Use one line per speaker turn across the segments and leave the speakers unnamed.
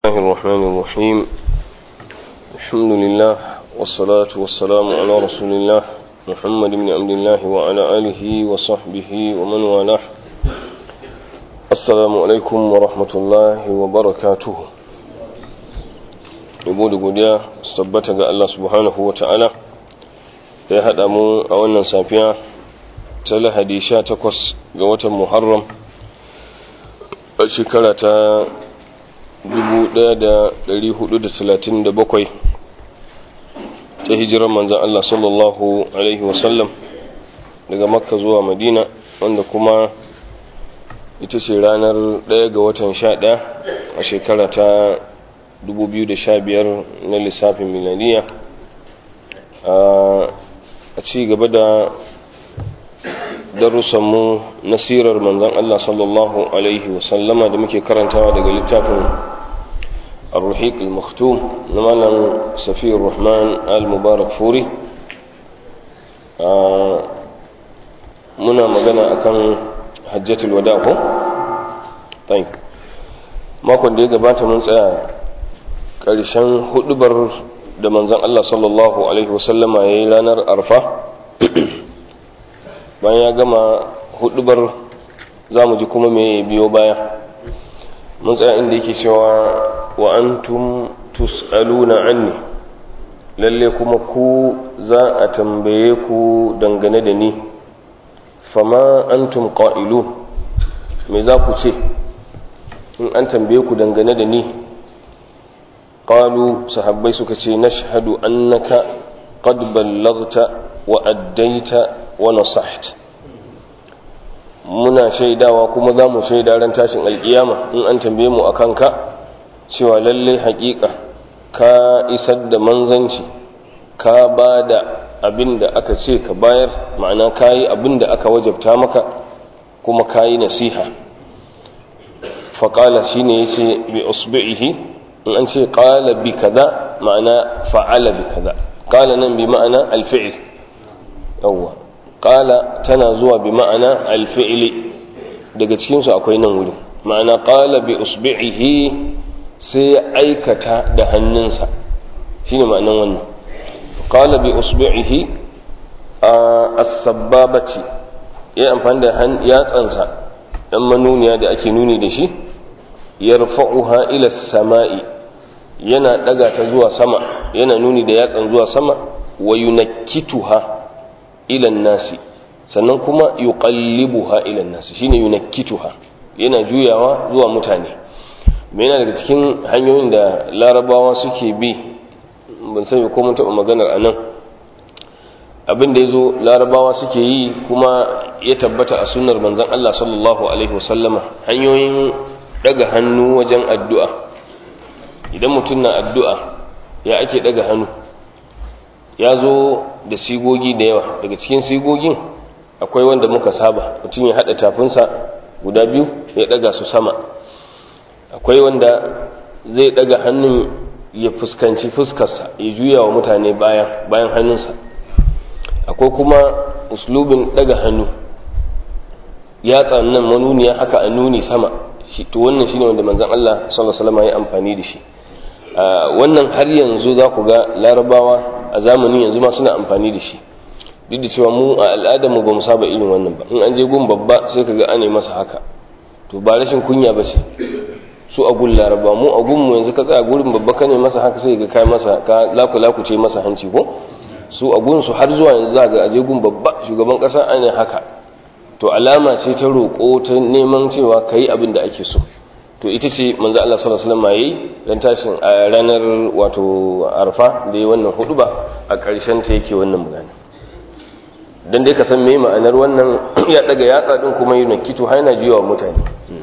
الله الرحمن الرحيم الحمد لله والصلاة والسلام على رسول الله محمد بن عبد الله وعلى آله وصحبه ومن والاه السلام عليكم ورحمة الله وبركاته yabo da godiya su tabbata ga Allah subhanahu wa ta'ala da ya haɗa mu a wannan safiya ta lahadi sha takwas ga watan muharram a shekara ta 1437 ta hijirar manzan Allah sallallahu Alaihi wasallam daga makka zuwa madina wanda kuma ita ce ranar 1 ga watan 11 a shekara ta 2015 na lissafin milaniya a ci gaba da darussanmu na sirar manzan Allah sallallahu Alaihi wasallama da muke karantawa daga littafin الرحيق المختوم نمالا سفي الرحمن المبارك فوري muna magana akan hajjatul wada ko tayyib makon da ya gabata mun tsaya ƙarshen hudubar da manzon Allah sallallahu alaihi wasallama yayi ranar arfa bayan ya gama hudubar zamu ji kuma me biyo baya mun tsaya inda yake cewa wa antum tus'aluna anni lalle kuma ku za a tambaye ku dangane da ni fama antum qa'ilu me za ku ce in an tambaye ku dangane da ni qalu sahabbai suka ce nashhadu annaka qad ballaghta wa addaita wa nasahta muna shaidawa kuma za mu shaida ran tashin alkiyama in an tambaye mu akan ka cewa lalle haƙiƙa ka isar da manzanci ka ba da abin da aka ce ka bayar ma'ana ka yi abin da aka wajabta maka kuma ka yi nasiha faƙala shi ne ya ce bi usbi'ihi in an ce ƙala bi kaza ma'ana fa'ala bi kaza ƙala nan bi ma'ana alfi'il yawwa ƙala tana zuwa bi ma'ana alfi'ili daga cikinsu akwai nan wuri ma'ana ƙala bi usbi'ihi sai ya aikata da hannunsa shi ne ma'anin wannan ƙala bi usbi'ihi a asabbabati ya amfani da yatsansa ɗan manuniya da ake nuni da shi ya rufa'uha ila sama'i yana ɗaga ta zuwa sama yana nuni da yatsan zuwa sama wa yunakkituha ila nasi sannan kuma yuqallibuha ila nasi shine yunakkituha yana juyawa zuwa mutane yana daga cikin hanyoyin da larabawa suke bi ban sani ko mun taɓa maganar a nan abin da ya zo larabawa suke yi kuma ya tabbata a sunar manzan Allah sallallahu alaihi wasallama hanyoyin daga hannu wajen addu'a idan mutum na addu'a ya ake daga hannu ya zo da sigogi da yawa daga cikin sigogin akwai wanda muka saba mutum ya haɗa tafinsa guda biyu ya daga su sama akwai wanda zai daga hannun ya fuskanci fuskarsa ya juya wa mutane baya bayan hannunsa akwai kuma uslubin daga hannu ya nan manuniya haka a nuni sama to wannan shine wanda manzon Allah sallallahu alaihi wasallam ya amfani da shi wannan har yanzu za ku ga larabawa a zamanin yanzu ma suna amfani da shi duk da cewa mu a al'adar mu ba mu saba irin wannan ba in an je gun babba sai ka ga ane masa haka to ba rashin kunya ba ce su a gun laraba mu a gun mu yanzu ka tsaya gurin babba ka ne masa haka sai ga kai masa ka laku laku ce masa hanci ko su a gun su har zuwa yanzu za ga aje gun babba shugaban kasa ana haka to alama ce ta roƙo ta neman cewa kai abin da ake so to ita ce manzo Allah sallallahu alaihi wasallam yayi dan tashin a ranar wato arfa da yi wannan huduba a ƙarshen ta yake wannan magana dan dai ka san me ma'anar wannan ya daga yatsa din kuma yana kito har yana jiwa mutane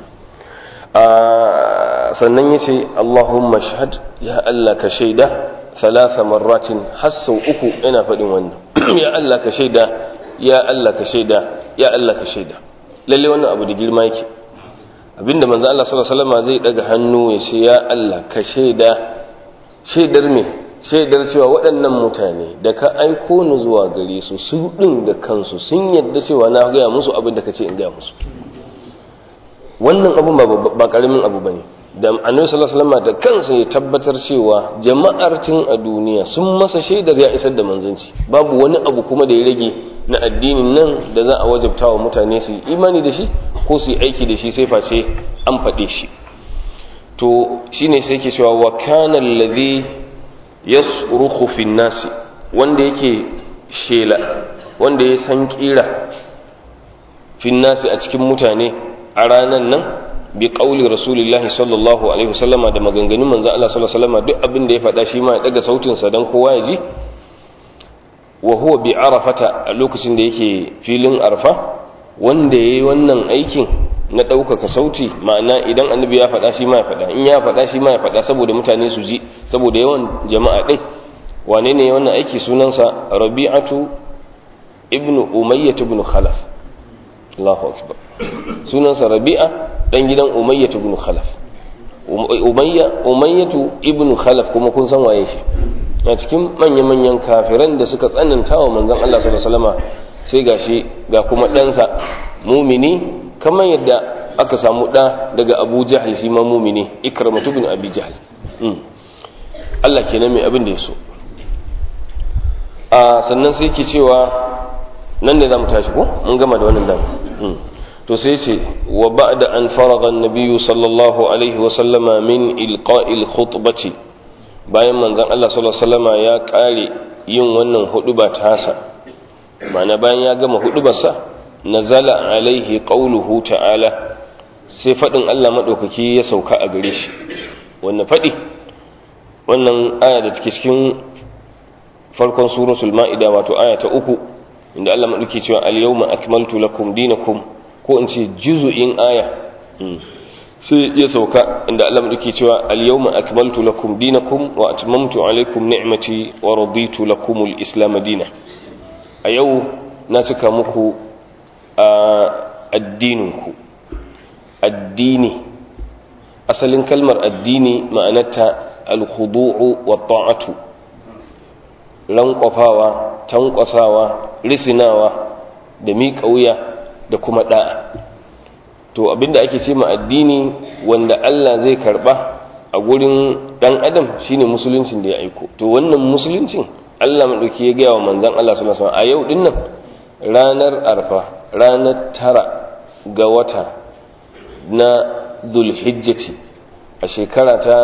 sannan ya ce Allahumma shahad ya Allah ka shaida salasa marratin har sau uku yana faɗin wannan ya Allah ka shaida ya Allah ka shaida ya Allah ka shaida lalle wannan abu da girma yake abinda manzo Allah sallallahu alaihi wasallam zai daga hannu ya ce ya Allah ka shaida shaidar me shaidar cewa waɗannan mutane da ka aiko ni zuwa gare su su ɗin da kansu sun yadda cewa na gaya musu abin da ka ce in gaya musu wannan abun ba ƙaramin abu ba ne da annabi sallallahu alaihi wasallam da kansa ya tabbatar cewa jama'ar tun a duniya sun masa shaidar ya isar da manzanci babu wani abu kuma da ya rage na addinin nan da za a wajabta wa mutane su yi imani da shi ko su yi aiki da shi sai face an faɗe shi to shine sai ke cewa wa kana allazi yasrukhu fi nasi wanda yake shela wanda ya san kira fi nasi a cikin mutane a ranan nan bi qauli rasulillahi sallallahu alaihi wasallama da maganganun manzo Allah sallallahu alaihi wasallama duk abin da ya faɗa shi ma ya daga sautin sa dan kowa ya ji wa huwa bi arafata a lokacin da yake filin arfa wanda yayi wannan aikin na ɗaukaka sauti ma'ana idan annabi ya faɗa shi ma ya faɗa in ya faɗa shi ma ya faɗa saboda mutane su ji saboda yawan jama'a ɗin wane ne wannan aiki sunansa rabi'atu ibnu umayyah ibn khalaf Allahu akbar sunansa rabi'a dan gidan umayyah ibn khalaf umayya umayyatu ibn khalaf kuma kun san waye shi a cikin manya-manyan kafiran da suka tsananta wa manzon Allah sallallahu alaihi wasallama sai gashi ga kuma ɗansa mumini kamar yadda aka samu ɗa daga abu jahal shi ma mumini ikramatu bin abi jahal Allah kenan mai abin da ya so a sannan sai ke cewa nan da za mu tashi ko mun gama da wannan dama to sai ce wa ba'da an faraga an-nabiyyu sallallahu alaihi wa sallama min ilqa'il khutbati bayan manzon Allah sallallahu alaihi wasallama ya kare yin wannan huduba tasa ma'ana bayan ya gama hudubarsa nazala alaihi qauluhu ta'ala sai fadin Allah madaukaki ya sauka a gare shi wannan fadi wannan aya da take cikin farkon suratul ma'ida wato aya ta uku inda Allah madauki cewa al-yawma akmaltu lakum dinakum ko in ce juzu'in aya sai ya sauka inda Allah madauki cewa al-yawma akmaltu lakum dinakum wa atmamtu alaykum ni'mati wa raditu lakum al-islam dinan a yau na cika muku a addininku addini asalin kalmar addini ma'anarta alkhudu'u wa ta'atu rankwafawa tankwasawa risinawa da miƙa wuya da kuma da'a to abinda ake ce ma addini wanda Allah zai karba a gurin dan adam shine musuluncin da ya aiko to wannan musuluncin Allah madauki ya gaya wa manzon Allah sallallahu alaihi wasallam a yau dinnan ranar arfa ranar tara ga wata na zulhijjati a shekara ta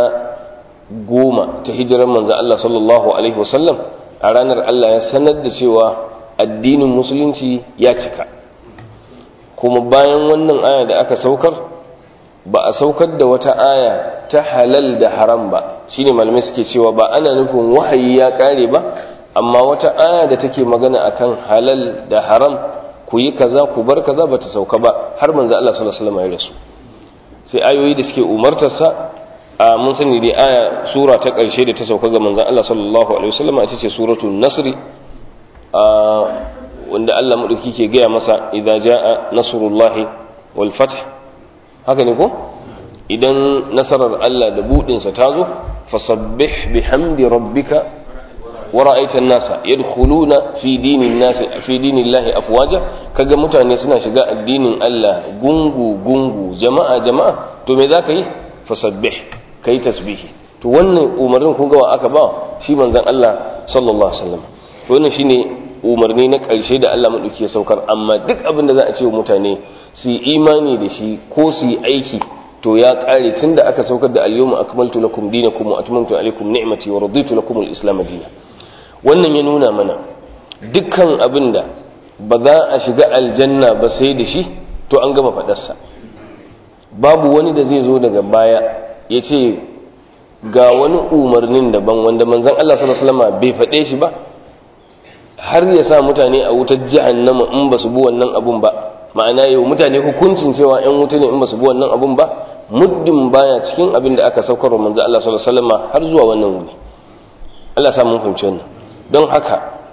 goma ta hijirar manzan Allah sallallahu Alaihi wasallam a ranar Allah ya sanar da cewa addinin musulunci ya cika kuma bayan wannan aya da aka saukar ba a saukar da wata aya ta halal da haram ba shine malamai suke cewa ba ana nufin wahayi ya kare ba amma wata aya da take magana akan halal da haram ku yi kaza ku bar kaza bata sauka ba har manzo Allah sallallahu alaihi wasallam ya rasu sai ayoyi da suke umartarsa a mun sani dai aya sura ta ƙarshe da ta sauka ga manzon Allah sallallahu alaihi wasallam ita ce suratul nasr a wanda Allah madauki ke gaya masa idza jaa nasrullahi wal fath haka ne ko idan nasarar Allah da budin sa tazo fasabbih bihamdi rabbika ورأيت الناس يدخلون في دين الناس في دين الله أفواجا kaga mutane suna shiga addinin Allah gungu gungu jama'a jama'a to me zaka yi fasabbih kai tasbihi to wannan umarnin kun ga wa aka ba shi manzon Allah sallallahu alaihi wasallam to wannan shine umarni na karshe da Allah madauki ya saukar amma duk abin da za a ce wa mutane su yi imani da shi ko su yi aiki to ya kare tunda aka saukar da al-yawma akmaltu lakum dinakum wa atmamtu alaykum ni'mati wa raditu lakum al-islam dinan wannan ya nuna mana dukkan abin da ba za a shiga aljanna ba sai da shi to an gama faɗarsa babu wani da zai zo daga baya ya ce ga wani umarnin daban wanda manzan Allah sallallahu bai faɗe shi ba har ya sa mutane a wutar jahannama in ba su bi wannan abun ba ma'ana yau mutane hukuncin cewa 'yan wuta ne in ba su bi wannan abun ba muddin baya cikin abin da aka saukar wa manzan Allah sallallahu har zuwa wannan wuni Allah sa mun fahimci wannan don haka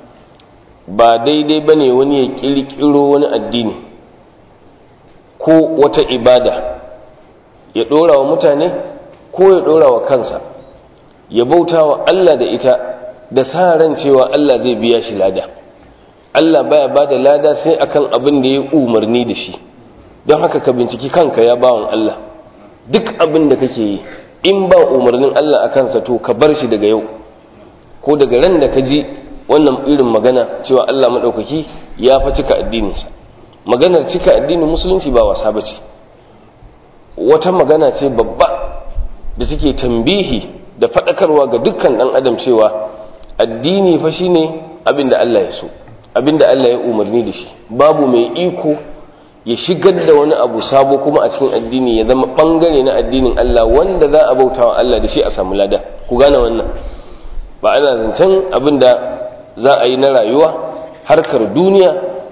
ba daidai ba ne wani ya ƙirƙiro wani addini ko wata ibada ya ɗora wa mutane ko ya ɗora wa kansa ya bauta wa Allah da ita da sa ran cewa Allah zai biya shi lada Allah baya ba da lada sai akan abin da ya umarni da shi don haka ka binciki kanka ya bawan Allah duk abin da kake yi in ba umarnin Allah a kansa to ka bar shi daga yau ko daga ran da ka ji wannan irin magana cewa Allah maɗaukaki ya fa cika addininsa maganar cika addinin musulunci ba wasa ba ce wata magana ce babba da take tambihi da faɗakarwa ga dukkan ɗan adam cewa addini fa shine abin da Allah ya so abin da Allah ya umarni da shi babu mai iko ya shigar da wani abu sabo kuma a cikin addini ya zama bangare na addinin Allah wanda za a bauta wa Allah da shi a samu lada ku gane wannan ba ana zancen abin da za a yi na rayuwa harkar duniya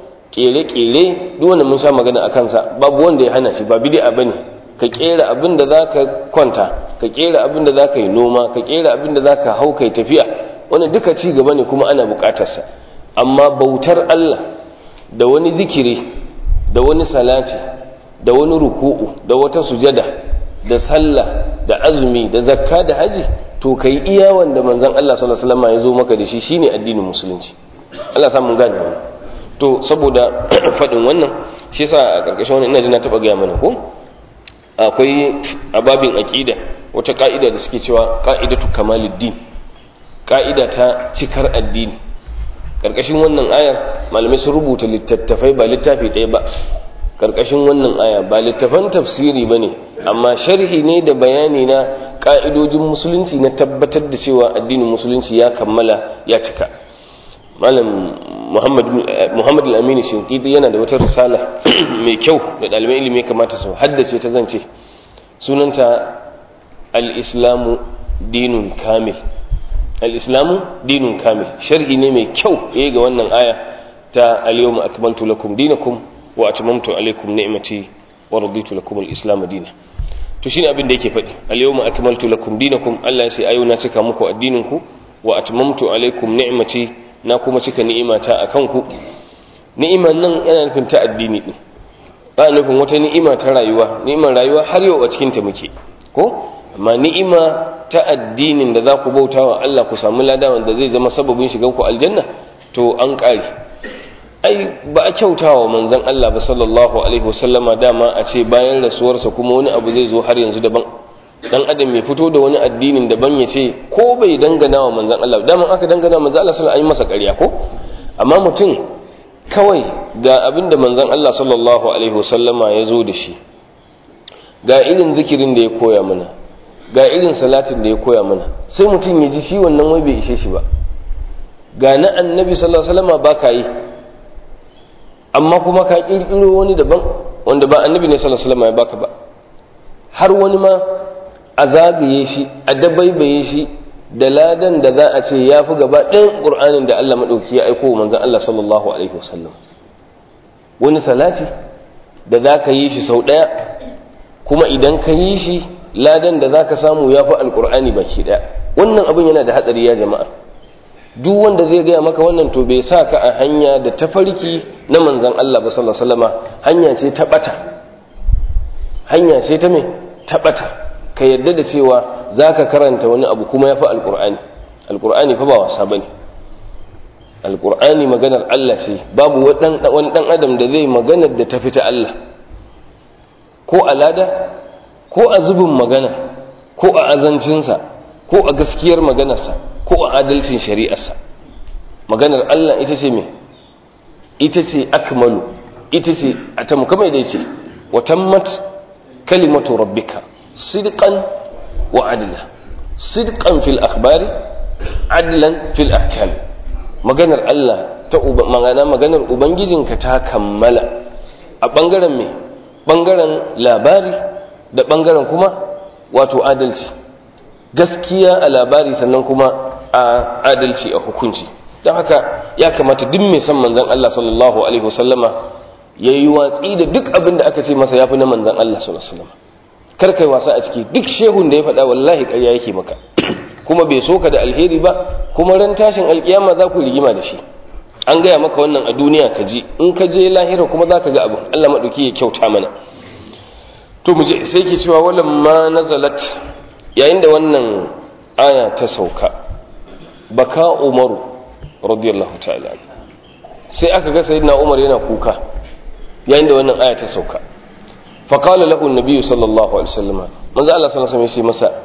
kere-kere duk wanda mun sha magana a kansa babu wanda ya hana shi ba bid'a bane ka kera abin da zaka kwanta ka kera abin da zaka yi noma ka kera abin da zaka hau kai tafiya wannan duka ci gaba ne kuma ana bukatarsa amma bautar Allah da wani zikiri da wani salati da wani ruku'u da wata sujada da sallah da azumi da zakka da haji to kai iya wanda manzon Allah sallallahu alaihi wasallam ya zo maka da shi shine addinin musulunci Allah sa mun gane wannan to saboda fadin wannan shi yasa a karkashin wannan ina ji na taba ga mana ko akwai ababin aqida wata ka'ida da suke cewa qa'idatu kamaluddin ka'ida ta cikar addini karkashin wannan ayar malamai sun rubuta littattafai ba littafi ɗaya ba karkashin wannan aya ba littafan tafsiri ba ne amma sharhi ne da bayani na ƙa'idojin musulunci na tabbatar da cewa addinin musulunci ya kammala ya cika malam muhammad al-amini shinkiti yana da wata risala mai kyau da ɗalibai ilimi kamata su haddace ta zance sunanta al-islamu dinun kamil al-islamu dinun kamil sharhi ne mai kyau yayi ga wannan aya ta al-yawma akmaltu lakum dinakum wa atmamtu alaykum ni'mati wa raditu lakum al-islam dinan to shine abin da yake faɗi al-yawma akmaltu lakum dinakum Allah ya ce ayo na cika muku addinin ku wa atmamtu alaykum ni'mati na kuma cika ni'imata akan ku ni'iman nan yana nufin ta addini din ba nufin wata ni'ima ta rayuwa ni'imar rayuwa har yau a cikin ta muke ko amma ni'ima ta addinin da za ku bauta wa Allah ku samu lada wanda zai zama sababin shigan ku aljanna to an ƙare ai ba a kyauta wa manzon Allah ba sallallahu alaihi wasallama dama a ce bayan rasuwarsa kuma wani abu zai zo har yanzu daban dan adam ya fito da wani addinin daban ya ce ko bai dangana wa manzon Allah dama aka dangana manzon Allah sallallahu alaihi masa ƙarya ko amma mutum kawai ga abin da manzon Allah sallallahu alaihi wasallama ya zo da shi ga irin zikirin da ya koya mana ga irin salatin da ya koya mana sai mutum ya ji shi wannan wai bai ishe shi ba ga na annabi sallallahu alaihi wasallam ba ka yi amma kuma ka kirkiro wani daban wanda ba annabi ne sallallahu alaihi wasallam ya baka ba har wani ma a zagaye shi a dabaibaye shi da ladan da za a ce ya fi gaba ɗayan ƙur'anin da Allah maɗauki ya aiko wa manzan Allah sallallahu alaihi wasallam wani salati da za ka yi shi sau ɗaya kuma idan ka yi shi ladan da zaka samu ya fi alkur'ani baki daya wannan abin yana da hatsari ya jama'a duk wanda zai gaya maka wannan to bai sa ka a hanya da tafarki na manzan Allah ba sallallahu alaihi wasallama hanya ce ta bata hanya ce ta me ta bata ka yarda da cewa zaka karanta wani abu kuma ya fi alkur'ani alkur'ani fa ba wasa bane alkur'ani maganar Allah ce babu wani dan adam da zai maganar da ta fita Allah ko alada ko a zubin magana ko a azancinsa ko a gaskiyar maganarsa ko a adalcin shari'arsa maganar Allah ita ce me ita ce akmalu ita ce a tamkamai da ce wa tammat kalimatu rabbika sidqan wa adla sidqan fil akhbari adlan fil ahkam maganar Allah ta magana maganar ubangijinka ta kammala a bangaren me bangaren labari da ɓangaren kuma wato adalci gaskiya a labari sannan kuma a adalci a hukunci don haka ya kamata duk mai san manzan Allah sallallahu alaihi wasallama ya yi watsi da duk abin da aka ce masa ya fi na manzan Allah sallallahu alaihi wasallama kar kai wasa a ciki duk shehun da ya faɗa wallahi ƙarya yake maka kuma bai so ka da alheri ba kuma ran tashin alkiyama za ku rigima da shi an gaya maka wannan a duniya ka ji in ka je lahira kuma za ka ga abin Allah maɗauki ya kyauta mana to mu je sai ke cewa walan ma nazalat yayin da wannan aya ta sauka baka umaru radiyallahu ta'ala sai aka ga sayyidina umar yana kuka yayin da wannan aya ta sauka faƙala lahu nabiyu sallallahu alaihi wasallam manzo Allah sallallahu alaihi wasallam masa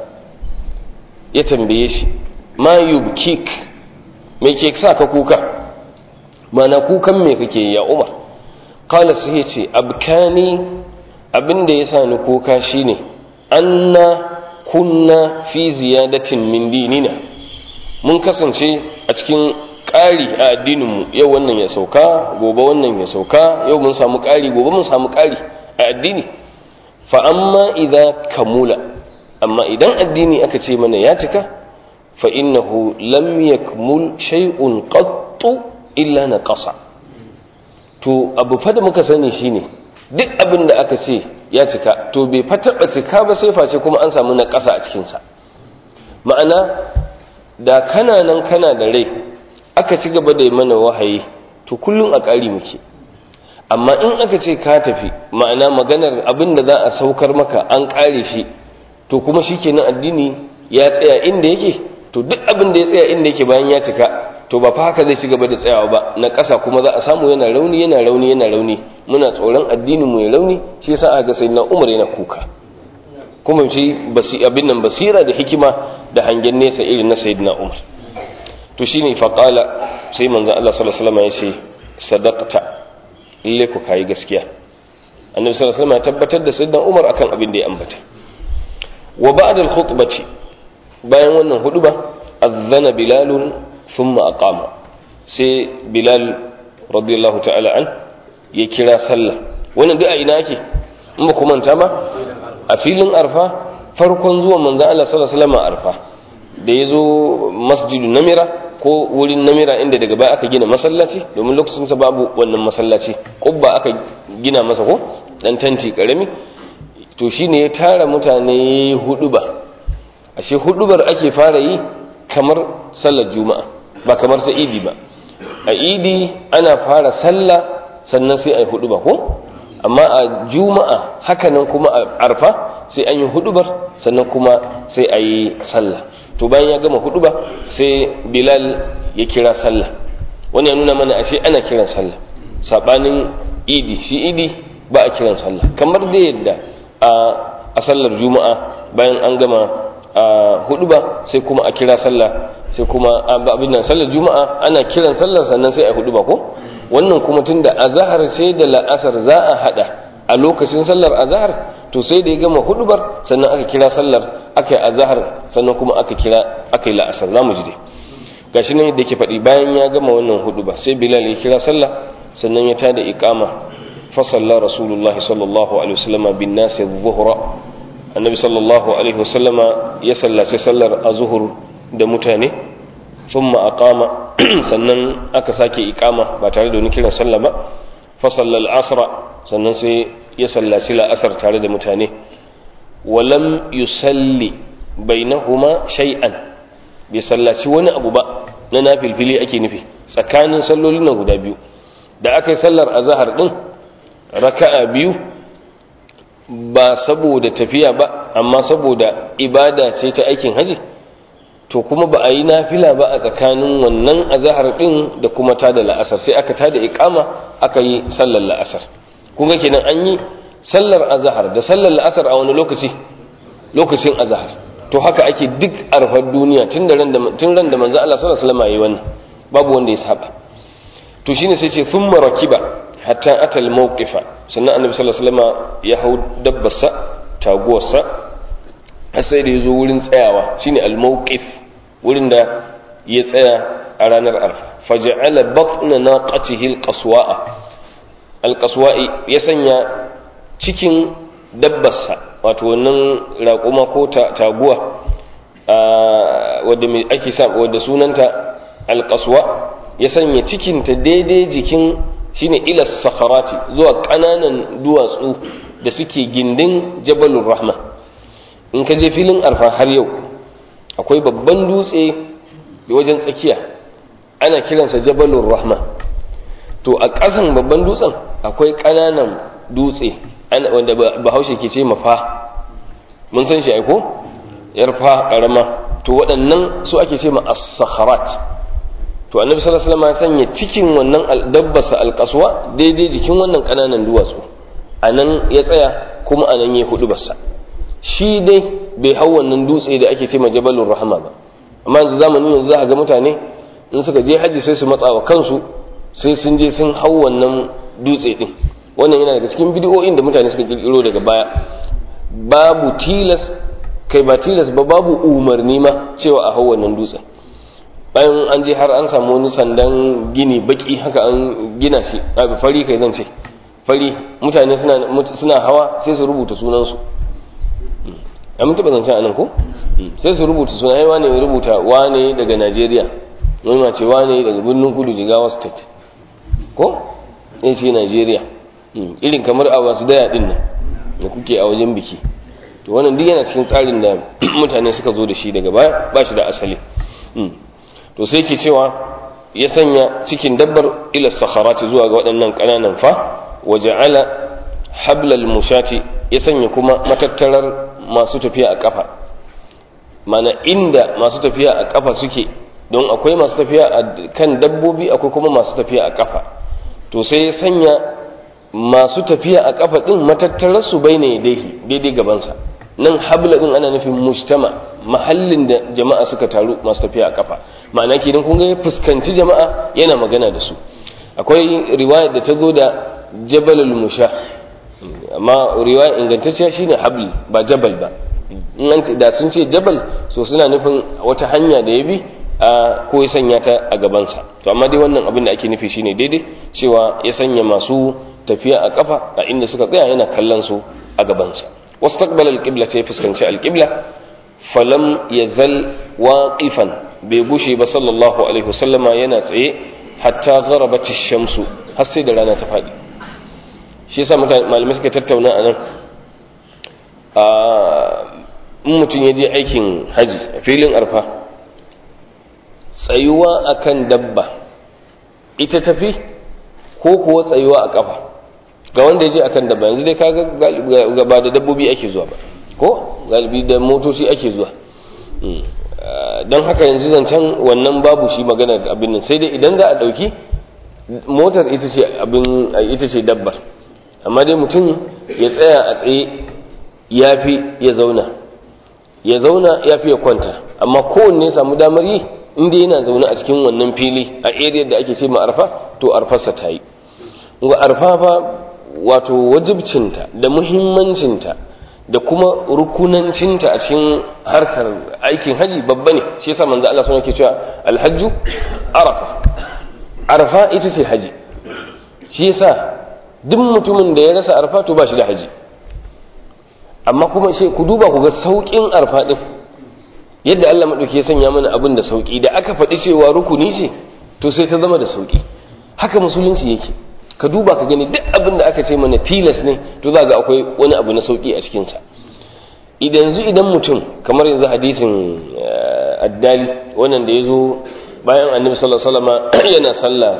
ya tambaye shi ma yubkik me ke sa ka kuka mana kukan me kake ya Umar qala sai ya ce abkani abinda ya sa ni kuka shine anna kunna fi ziyadatin min dinina mun kasance a cikin ƙari a addininmu yau wannan ya sauka gobe wannan ya sauka yau mun samu ƙari gobe mun samu ƙari a addini fa amma idan kamula amma idan addini aka ce mana ya cika fa innahu lam yakmul shay'un qattu illa naqasa to abu fa da muka sani shine duk abin da aka ce ya cika to bai fa taba cika ba sai face kuma an samu naqasa a cikin sa ma'ana da kana nan kana da rai aka ci gaba da mana wahayi to kullum a ƙari muke amma in aka ce ka tafi ma'ana maganar abin da za a saukar maka an ƙare shi to kuma shi kenan addini ya tsaya inda yake to duk abin da ya tsaya inda yake bayan ya cika to ba fa haka zai ci gaba da tsayawa ba na ƙasa kuma za a samu yana rauni yana rauni yana rauni muna tsoron addinin mu ya rauni shi yasa aka ga sayyidina Umar yana kuka kuma shi basi abin nan basira da hikima da hangen nesa irin na sayyidina Umar to shine faqala sai manzon Allah sallallahu alaihi wasallam ya ce sadaqta lalle ku kai gaskiya annabi sallallahu alaihi wasallam ya tabbatar da sayyidina Umar akan abin da ya ambata wa ba'da al-khutbati bayan wannan huduba azana bilal thumma aqama sai bilal radiyallahu ta'ala an ya kira sallah wannan duk a ina ake in ba ku manta ba a filin arfa farkon zuwan manzon Allah sallallahu alaihi wasallam arfa da ya zo masjidu namira ko wurin namira inda daga baya aka gina masallaci domin lokacin sa babu wannan masallaci kubba aka gina masa ko dan tanti karami to shine ya tara mutane huduba ashe hudubar ake fara yi kamar sallar juma'a ba kamar ta idi ba a idi ana fara sallah sannan sai a yi huduba ko amma a juma'a hakanan kuma a arfa sai an yi hudubar sannan kuma sai a yi sallah to bayan ya gama hudu ba sai bilal ya kira sallah wani ya nuna mana ashe ana kiran sallah sabanin idi shi idi ba a kiran sallah kamar da yadda a sallar juma'a bayan an gama hudu ba sai kuma a kira sallah sai kuma abin nan sallar juma'a ana kiran sallah sannan sai a hudu ba ko wannan kuma tunda azhar sai da la'asar za a hada a lokacin sallar azhar to sai da ya gama hudubar sannan aka kira sallar aka yi azahar sannan kuma aka kira aka yi la'asar za mu ji dai gashi nan yadda ke faɗi bayan ya gama wannan huduba sai bilal ya kira sallah sannan ya tada iqama fa salla rasulullah sallallahu alaihi wasallam bin nas dhuhra annabi sallallahu alaihi wasallam ya sallace sallar azhur da mutane thumma aqama sannan aka sake iqama ba tare da wani kiran sallah ba fa salla al-asra sannan sai ya sallaci la'asar tare da mutane walam yusalli bainahuma shay'an bai sallaci wani abu ba na nafilfili ake nufi tsakanin sallolin nan guda biyu da aka yi sallar azahar din raka'a biyu ba saboda tafiya ba amma saboda ibada ce ta aikin haji to kuma ba a yi nafila ba a tsakanin wannan azahar din da kuma ta da la'asar sai aka tada iqama aka yi sallar la'asar kun ga kenan an yi sallar azahar da sallar la'asar a wani lokaci lokacin azahar to haka ake duk arfar duniya tun da ran da tun ran da manzo Allah sallallahu alaihi wasallam yayi wannan babu wanda ya saba to shine sai ce thumma rakiba hatta atal mawqifa sannan annabi sallallahu alaihi wasallam ya hau dabbarsa taguwarsa har sai da yazo wurin tsayawa shine al mawqif wurin da ya tsaya a ranar arfa faja'ala batna naqatihi al qaswa'a al qaswa'i ya sanya cikin dabbarsa wato wannan raƙuma ko taguwa wadda ake sa wadda sunanta alƙaswa ya sanya cikinta daidai jikin shine ilas sakharati zuwa ƙananan duwatsu da suke gindin jabalur rahma in ka je filin arfa har yau akwai babban dutse wajen tsakiya ana kiransa jabalur rahma to a ƙasan babban dutsen akwai ƙananan dutse wanda bahaushe ke ce mafa mun san shi aiko yarfa karama to waɗannan su ake ce ma as-sakharat to annabi sallallahu alaihi wasallam ya sanya cikin wannan dabbasa alqaswa daidai jikin wannan kananan duwatsu anan ya tsaya kuma a nan ya hudu basa shi dai bai hau wannan dutse da ake ce ma jabalur rahama ba amma yanzu zamanin yanzu za ga mutane in suka je haji sai su matsa wa kansu sai sun je sun hau wannan dutse din wannan yana daga cikin bidiyoyin da mutane suka kirkiro daga baya babu tilas kai ba tilas ba babu umarni ma cewa a hau wannan dutsen bayan an je har an samu wani sandan gini baki haka an gina shi a fari kai zan ce fari mutane suna hawa sai su rubuta sunansu a mun taɓa zancen anan ko sai su rubuta suna yi wane ya rubuta wane daga najeriya wani ma ce wane daga birnin kudu jigawa state ko ya ce najeriya irin kamar a wasu daya din nan da kuke a wajen biki to wannan duk yana cikin tsarin da mutane suka zo da shi daga baya ba shi da asali to sai ke cewa ya sanya cikin dabbar ila sakharati zuwa ga waɗannan ƙananan fa wa ja'ala hablal mushati ya sanya kuma matattarar masu tafiya a kafa mana inda masu tafiya a kafa suke don akwai masu tafiya a kan dabbobi akwai kuma masu tafiya a kafa to sai ya sanya masu tafiya a kafa din matattarar su bai ne daidai gabansa nan habla din ana nufin mujtama mahallin da jama'a suka taru masu tafiya a kafa ma'ana kenan kun ga ya fuskanci jama'a yana magana da su akwai riwaya da ta zo da jabalul musha amma riwaya ingantacciya shine habl ba jabal ba in da sun ce jabal so suna nufin wata hanya da ya bi a ko ya sanya ta a gabansa to amma dai wannan abin da ake nufi shine daidai cewa ya sanya masu tafiya a kafa a inda suka tsaya yana kallon su a gabansa واستقبل القبلة يفسكن القبلة فلم يزل واقفا بيبوشي صلى الله عليه وسلم يناتعي حتى غربت الشمس حسي دلانا تفادي shi yasa malamai suka tattauna a nan in mutum ya je aikin haji a filin arfa tsayuwa akan dabba ita tafi ko kuwa tsayuwa a kafa ga wanda ya je akan dabba yanzu dai kaga gaba da dabbobi ake zuwa ba ko galibi da motoci ake zuwa don haka yanzu zancen wannan babu shi magana abin nan sai dai idan za a ɗauki motar ita ce abin ita ce dabbar amma dai mutum ya tsaya a tsaye ya fi ya zauna ya zauna ya fi ya kwanta amma kowanne ya samu damar yi inda yana zaune a cikin wannan fili a area da ake ce ma arfa to arfarsa ta yi arfa fa wato wajibcinta da muhimmancinta da kuma rukunancinta a cikin harkar aikin haji babba ne shi yasa manzo Allah sunan ke cewa alhajju arafa arafa ita ce haji shi yasa duk mutumin da ya rasa arfa to ba shi da haji amma kuma shi ku duba ku ga saukin arfa din yadda Allah madauki ya sanya mana abin da sauki da aka faɗi cewa rukuni ce to sai ta zama da sauki haka musulunci yake ka duba ka gani duk abin da aka ce mana tilas ne to za ga akwai wani abu na sauki a cikinsa idan yanzu idan mutum kamar yanzu hadithin addali wannan da ya zo bayan annabi sallallahu alaihi wasallam yana sallah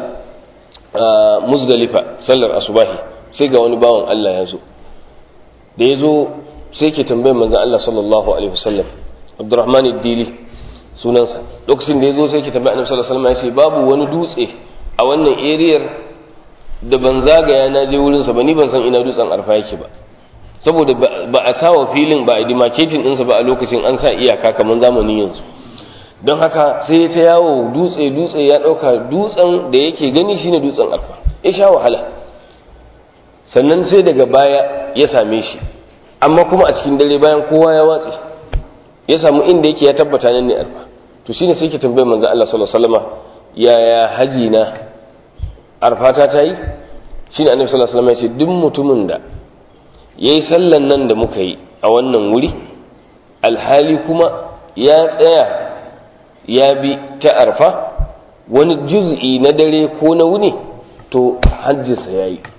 muzdalifa sallar asubahi sai ga wani bawan Allah ya zo da ya zo sai ke tambayar manzon Allah sallallahu alaihi wasallam Abdurrahman ad-Dili sunansa lokacin da ya zo sai ke tambayar annabi sallallahu alaihi wasallam ya ce babu wani dutse a wannan eriyar da ban zagaya na je wurinsa ba ni ban san ina dutsen arfa yake ba saboda ba a sawa filin ba a demarcating ɗinsa ba a lokacin an sa iyaka kamar zamani yanzu don haka sai ta yawo dutse dutse ya ɗauka dutsen da yake gani shine dutsen arfa ya sha wahala sannan sai daga baya ya same shi amma kuma a cikin dare bayan kowa ya watse ya samu inda yake ya tabbata nan ne arfa to shine sai ke tambayar manzo Allah sallallahu alaihi wasallama yaya haji na arfata ta yi shi ne annabi sallallahu alaihi wasallam ya ce duk mutumin da ya yi sallan nan da muka yi a wannan wuri alhali kuma ya tsaya ya bi ta arfa wani juz'i na dare ko na wuni to hajjinsa ya yi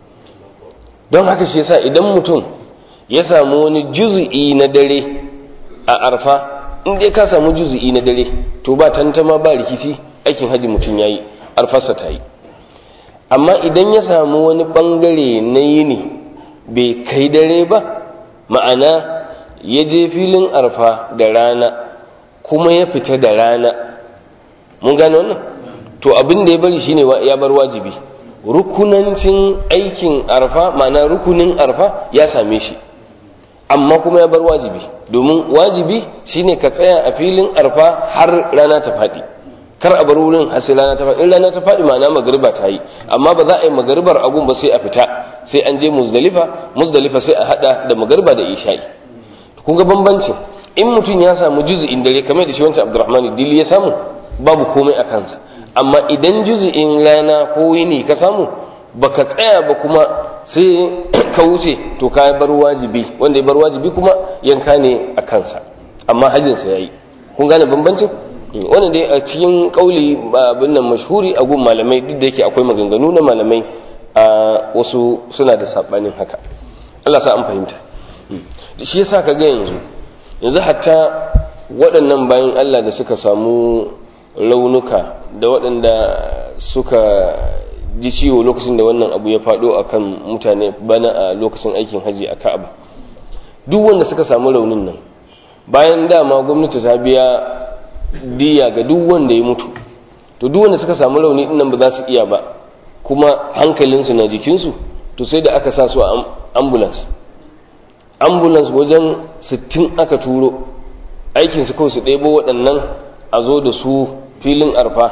don haka shi yasa idan mutum ya samu wani juz'i na dare a arfa in dai ka samu juz'i na dare to ba tantama ba rikici aikin haji mutum ya yi arfarsa ta yi amma idan ya samu wani bangare na yini bai kai dare ba ma'ana ya je filin arfa da rana kuma ya fita da rana mun gane wannan to abin da ya bari shine ya bar wajibi rukunancin aikin arfa ma'ana rukunin arfa ya same shi amma kuma ya bar wajibi domin wajibi shine ka tsaya a filin arfa har rana ta faɗi kar a bar wurin har sai rana ta faɗi in rana ta faɗi ma'ana magariba ta yi amma ba za a yi magaribar agun ba sai a fita sai an je muzdalifa muzdalifa sai a hada da magariba da isha'i kun ga bambancin in mutum ya samu juzu'in dare kamar da shi wancan abdurrahman dili ya samu babu komai a kansa amma idan juzu'in rana ko yini ka samu baka tsaya ba kuma sai ka wuce to ka bar wajibi wanda ya bar wajibi kuma yanka ne a kansa amma hajjinsa ya yi kun gane bambancin wannan dai a cikin kauli abin nan mashhuri a gun malamai duk da yake akwai maganganu na malamai a wasu suna da sabanin haka Allah sa an fahimta shi yasa ka ga yanzu yanzu hatta waɗannan bayan Allah da suka samu raunuka da waɗanda suka ji ciwo lokacin da wannan abu ya faɗo a kan mutane bana a lokacin aikin haji a ka'aba duk wanda suka samu raunin nan bayan dama gwamnati ta biya diya ga duk wanda ya mutu to duk wanda suka samu rauni din nan ba za su iya ba kuma hankalinsu na jikinsu to sai da aka sa su a ambulance ambulance wajen 60 aka turo aikinsu kawai su ɗebo waɗannan a zo da su filin arfa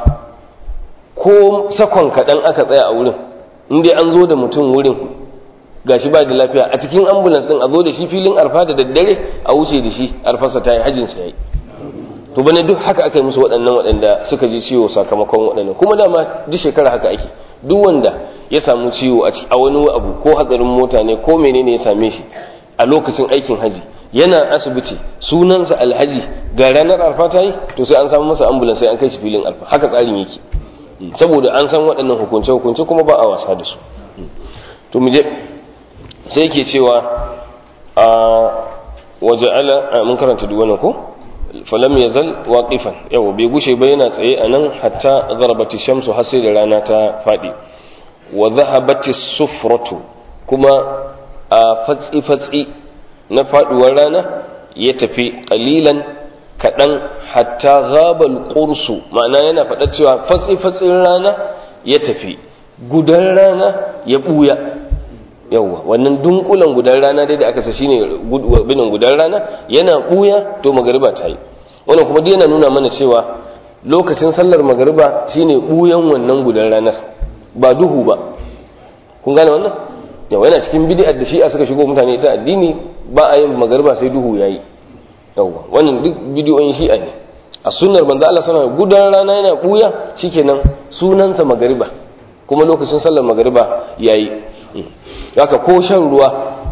ko sakon kaɗan aka tsaya a wurin inda an zo da mutum wurin gashi ba da lafiya a cikin ambulance ɗin a zo da shi filin arfa da daddare a wuce da shi arfarsa ta yi hajjinsa ya yi to bane duk haka aka yi musu waɗannan waɗanda suka ji ciwo sakamakon waɗannan kuma dama duk shekara haka ake duk wanda ya samu ciwo a wani abu ko hatsarin mota ne ko menene ya same shi a lokacin aikin haji yana asibiti sunansa alhaji ga ranar arfa ta yi to sai an samu masa ambulance sai an kai shi filin arfa haka tsarin yake saboda an san waɗannan hukunce hukunce kuma ba a wasa da su to mu je sai yake cewa a waja'ala mun karanta duk wannan ko falam yazal waqifan yawa bai gushe ba yana tsaye anan hatta gharbati shamsu har sai da rana ta fadi wa dhahabati sufratu kuma a fatsi fatsi na faduwar rana ya tafi qalilan kadan hatta ghabal qursu ma'ana yana faɗa cewa fatsi fatsin rana ya tafi gudan rana ya buya yawwa wannan dunkulan gudan rana dai da aka sa shine binin gudan rana yana buya to magariba ta yi wannan kuma dai yana nuna mana cewa lokacin sallar magariba shine buyan wannan gudan ranar ba duhu ba kun gane wannan yawa yana cikin bid'ar da shi a suka shigo mutane ta addini ba a yin magariba sai duhu yayi yawwa wannan duk bidiyoyin shi'a ne a sunnar manzo Allah sallallahu alaihi gudan rana yana buya shikenan sunansa magariba kuma lokacin sallar magariba yayi haka ko shan ruwa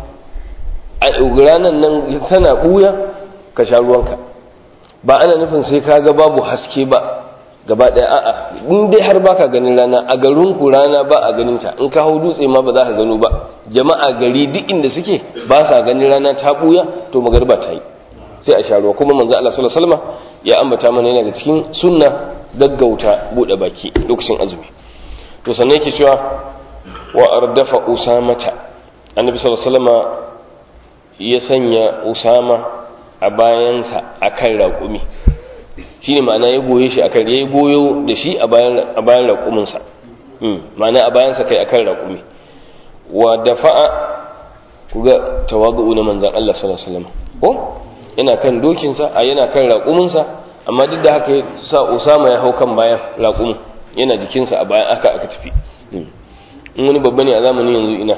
a ranar nan tana ɓuya ka sha ruwanka ba ana nufin sai ka ga babu haske ba gaba ɗaya a'a in dai har baka ganin rana a garin ku rana ba a ganin ta in ka hau dutse ma ba za ka gano ba jama'a gari duk inda suke ba sa ganin rana ta ɓuya to magarba ta yi sai a sha ruwa kuma manzo Allah sallallahu alaihi wasallam ya ambata mana yana da cikin sunna gaggauta bude baki lokacin azumi to sannan yake cewa wa ardafa usamata annabi sallallahu alaihi wasallam ya sanya usama a bayansa akan raƙumi shine ma'ana ya goye shi akan ya goyo da shi a bayan a bayan raƙumin sa ma'ana a bayansa kai akan raƙumi wa dafa'a kuga tawagu na manzon Allah sallallahu alaihi wasallam ko yana kan dokin sa a yana kan raƙumin sa amma duk da haka sa usama ya hau kan bayan raƙumin yana jikinsa a bayan aka aka tafi in wani babba ne a zamanin yanzu ina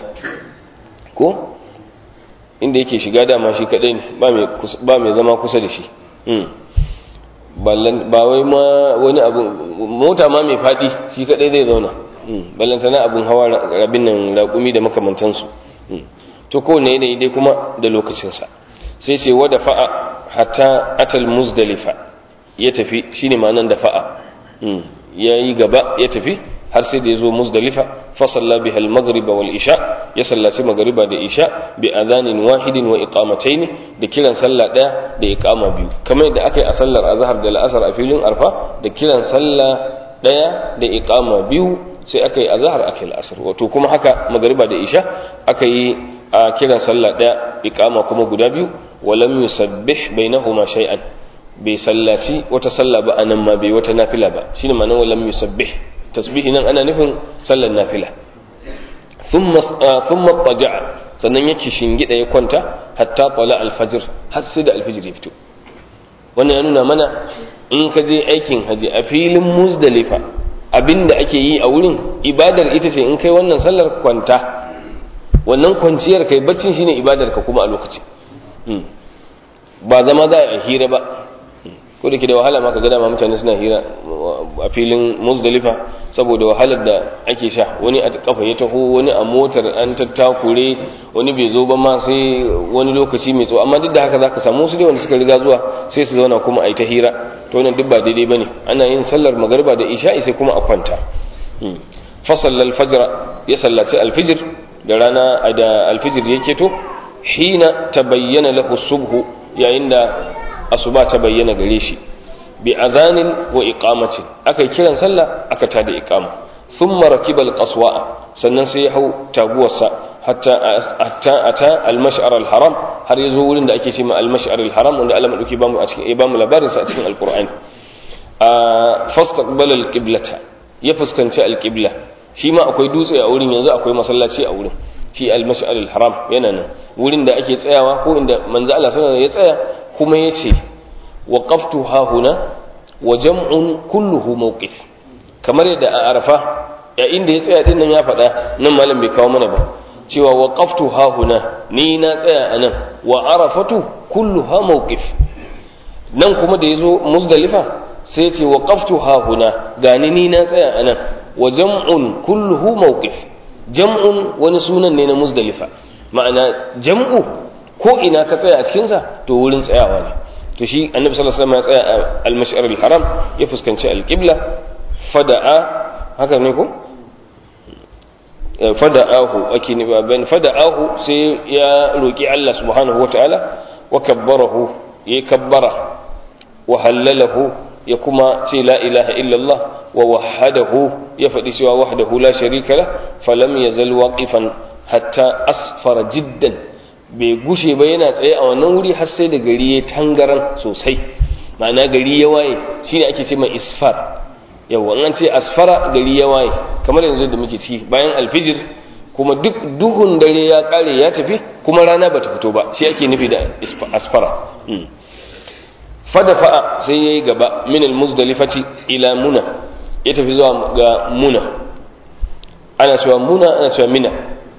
ko inda yake shiga dama shi kadai ne ba mai zama kusa da shi ba wai ma wani abu mota ma mai fadi shi kadai zai zauna ballantana abin hawa rabin nan raƙumi da makamantansu to kowane yanayi dai kuma da lokacinsa sai ce wada fa'a hatta atal muzdalifa ya tafi shine ma'anan da fa'a ya yi gaba ya tafi har sai da ya zo muzdalifa fasalla biha al-maghriba wal isha ya sallaci magriba da isha bi adhanin wahidin wa iqamatayn da kiran sallah daya da iqama biyu kamar yadda aka yi a sallar azhar da la'asar a filin arfa da kiran sallah daya da iqama biyu sai aka yi azhar aka yi la'asar wato kuma haka magriba da isha aka yi a kiran sallah daya iqama kuma guda biyu wa lam yusabbih bainahuma shay'an bai sallaci wata sallah ba anan ma bai wata nafila ba shine ma'anar walam yusabbih tasbihi nan ana nufin sallar nafila thumma taja'a sannan yake shingida ya kwanta hatta tala alfajir har sai da alfajir ya fito wannan ya nuna mana in ka je aikin haji a filin muzdalifa abinda ake yi a wurin ibadar ita ce in kai wannan sallar kwanta wannan kwanciyar kai baccin shine ibadar ka kuma a lokaci ba zama za a hira ba ko da ke da wahala ma ka gada ma mutane suna hira a filin muzdalifa saboda wahalar da ake sha wani a kafa ya taho wani a motar an tattakure wani bai zo ba ma sai wani lokaci mai tsawo amma duk da haka zaka samu su dai wanda suka riga zuwa sai su zauna kuma a yi ta hira to wannan duk ba daidai bane ana yin sallar magariba da isha'i sai kuma a kwanta fasalla alfajr ya sallaci alfijir da rana da alfijir ya keto hina tabayyana lahu subhu yayin da asuba ta bayyana gare shi bi azanin wa iqamatin aka kiran sallah aka tada iqama thumma rakiba alqaswa sannan sai ya hau taguwarsa hatta hatta ata almash'ar alharam har yazo wurin da ake cewa almash'ar alharam wanda Allah madauki bamu a cikin bamu labarin sa a cikin alqur'ani a fastaqbala alqiblata ya fuskanci alqibla shi ma akwai dutse a wurin yanzu akwai masallaci a wurin shi almash'ar alharam yana nan wurin da ake tsayawa ko inda manzo Allah sallallahu alaihi wasallam ya tsaya kuma ya ce waƙaftu hahuna wa jam'un kulluhu mawqif kamar yadda a arafa ya inda ya tsaya din nan ya faɗa nan malam bai kawo mana ba cewa waƙaftu hahuna ni na tsaya a nan wa arafatu kulluha mawqif nan kuma da ya zo muzdalifa sai ce waƙaftu hahuna gani ni na tsaya a nan wa jam'un kulluhu mawqif jam'un wani sunan ne na muzdalifa ma'ana jam'u ko ina ka tsaya a cikinsa to wurin tsayawa ne to shi annabi sallallahu alaihi wasallam ya tsaya a al-mash'ar al-haram ya fuskanci al-qibla fada'a haka ne ko fada'ahu ake ne ba ban fada'ahu sai ya roki Allah subhanahu wataala wa kabbarahu ya kabbara wa hallalahu ya kuma ce la ilaha illallah wa wahadahu ya faɗi cewa wahdahu la sharika la falam yazal waqifan hatta asfara jiddan bai gushe ba yana tsaye a wannan wuri har sai da gari ya tangaran sosai ma'ana gari ya waye shine ake ce mai isfar yawa an ce asfara gari ya waye kamar yanzu da muke ciki bayan alfijir kuma duk duhun dare ya kare ya tafi kuma rana bata fito ba shi ake nufi da asfara fadafa sai yayi gaba min almuzdalifati ila muna ya tafi zuwa ga muna ana cewa muna ana cewa mina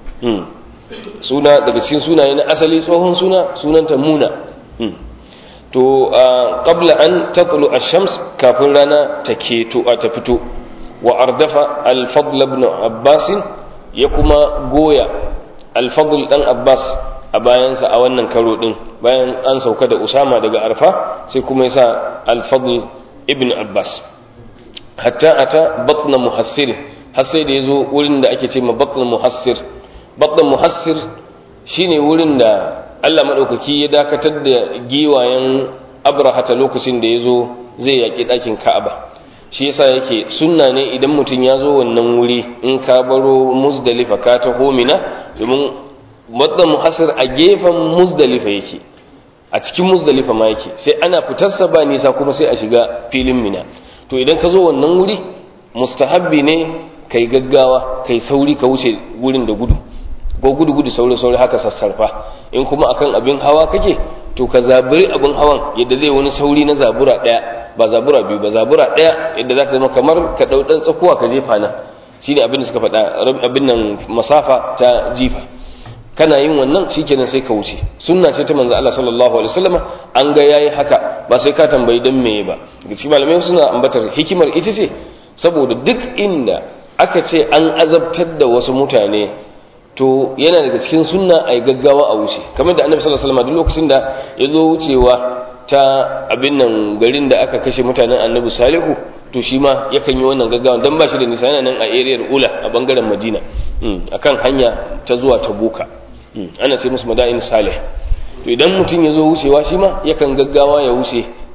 suna daga cikin sunaye na asali tsohon suna sunanta muna to qabla an tatlu ash-shams kafin rana ta keto a ta fito wa ardafa al-fadl ibn abbas ya kuma goya al-fadl dan abbas a bayansa a wannan karo din bayan an sauka da usama daga arfa sai kuma yasa al-fadl ibn abbas hatta ata batna muhassir har sai da yazo wurin da ake ce ma batna muhassir batna muhassir shine wurin da Allah maɗaukaki ya dakatar da giwayen abrahata lokacin da ya zo zai yaƙi ɗakin ka'aba shi yasa yake sunna ne idan mutum ya zo wannan wuri in ka baro muzdalifa ka ta homina domin wadda muhassir a gefen muzdalifa yake a cikin muzdalifa ma yake sai ana fitarsa ba nisa kuma sai a shiga filin mina to idan ka zo wannan wuri mustahabbi ne kai gaggawa kai sauri ka wuce wurin da gudu ko gudu gudu sauri sauri haka sassarfa in kuma akan abin hawa kake to ka zaburi abin hawan yadda zai wani sauri na zabura daya ba zabura biyu ba zabura daya yadda za ta zama kamar ka dau dan tsakuwa ka jefa na shine abin da suka faɗa abin nan masafa ta jifa kana yin wannan shikenan sai ka wuce sunna ce ta manzo Allah sallallahu alaihi wasallam an ga yayi haka ba sai ka tambayi dan meye ba cikin malamai suna ambatar hikimar ita ce saboda duk inda aka ce an azabtar da wasu mutane to yana daga cikin sunna a yi gaggawa a wuce kamar da annabi sallallahu alaihi wasallam duk lokacin da ya zo wucewa ta abin nan garin da aka kashe mutanen annabi salihu to shi ma yakan yi wannan gaggawa dan ba shi da nisa yana nan a area ula a bangaren madina akan hanya ta zuwa ta boka ana sai musu madain salih to idan mutum ya zo wucewa shi ma yakan gaggawa ya wuce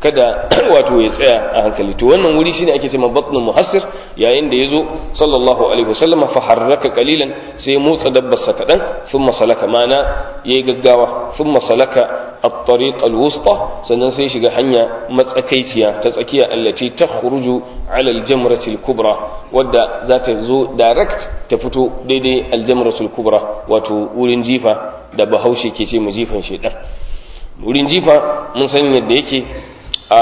kada wato ya tsaya a hankali to wannan wuri shine ake cewa batnul muhassir yayin da yazo sallallahu alaihi wasallam fa harraka qalilan sai motsa dabbarsa kadan thumma salaka mana yayi gaggawa thumma salaka at-tariq al-wusta sannan sai shiga hanya matsakaiciya ta tsakiya allati takhruju ala al-jamrati al-kubra wadda za ta zo direct ta fito daidai al-jamratu al-kubra wato wurin jifa da bahaushe ke ce mu jifan shedan wurin jifa mun san yadda yake a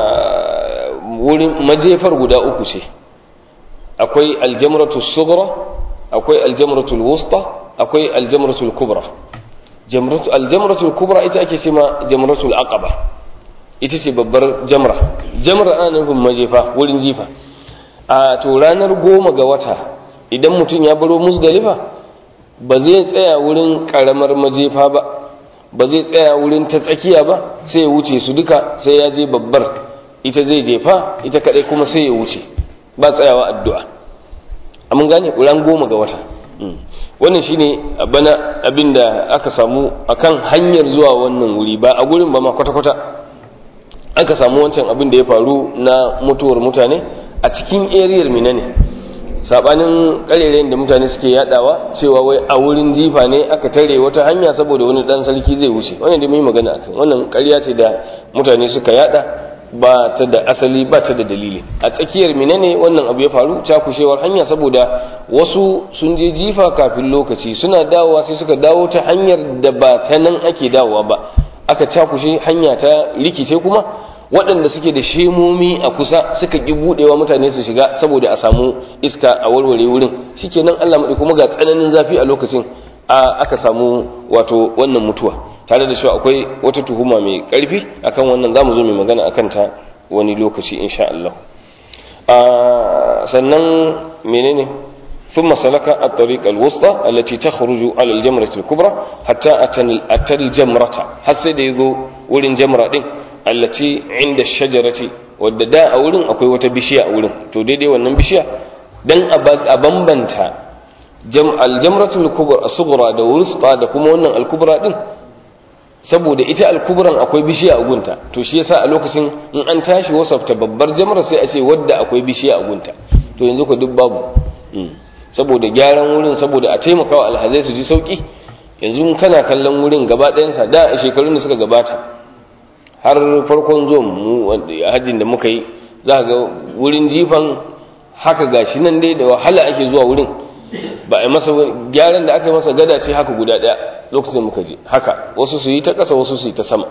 wurin majefar guda uku ce akwai aljamratu sughra akwai aljamratu wusta akwai aljamratu kubra aljamratu kubra ita ake ce ma jamratu aqaba ita ce babbar jamra jamra ana nufin majefa wurin jifa a to ranar goma ga wata idan mutum ya baro musdalifa ba zai tsaya wurin karamar majefa ba ba zai tsaya wurin ta tsakiya ba sai ya wuce su duka sai ya je babbar ita zai jefa ita kadai kuma sai ya wuce ba tsayawa addu'a amma gane ran goma ga wata wannan shine bana abinda aka samu akan hanyar zuwa wannan wuri ba a gurin ba ma kwata-kwata aka samu wancan abin da ya faru na mutuwar mutane a cikin eriyar mina ne sabanin karerayen da mutane suke yadawa cewa wai a wurin jifa ne aka tare wata hanya saboda wani dan sarki zai wuce wannan da mai magana akan wannan ƙarya ce da mutane suka yada ba ta da asali ba ta da dalili a tsakiyar mina ne wannan abu ya faru cakushewar hanya saboda wasu sun je jifa kafin lokaci suna dawowa sai suka dawo ta hanyar da ba ta nan ake dawowa ba aka cakushe hanya ta rikice kuma waɗanda suke da shemomi a kusa suka ƙi buɗewa mutane su shiga saboda a samu iska a warware wurin shikenan Allah maɗi kuma ga tsananin zafi a lokacin aka samu wato wannan mutuwa tare da shi akwai wata tuhuma mai ƙarfi akan wannan zamu zo mai magana akan ta wani lokaci insha Allah sannan menene ثم سلك الطريق الوسطى التي تخرج على الجمرة الكبرى حتى أتى الجمرة حتى يذو ولن جمرة دي التي عند الشجرة wadda a wurin akwai wata bishiya a wurin to daidai wannan bishiya dan a bambanta aljamratul kubra as-sughra da wusta da kuma wannan al-kubra din saboda ita al-kubran akwai bishiya a gunta to shi yasa a lokacin in an tashi wasafta babbar jamra sai a ce wadda akwai bishiya a gunta to yanzu ko duk babu saboda gyaran wurin saboda a taimakawa alhazai su ji sauki yanzu kana kallon wurin gaba ɗayansa da a shekarun da suka gabata har farkon zuwan mu hajjin da muka yi za ga wurin jifan haka gashi nan dai da wahala ake zuwa wurin ba a masa gyaran da aka yi masa gada ce haka guda ɗaya lokacin muka je haka wasu su yi ta ƙasa wasu su yi ta sama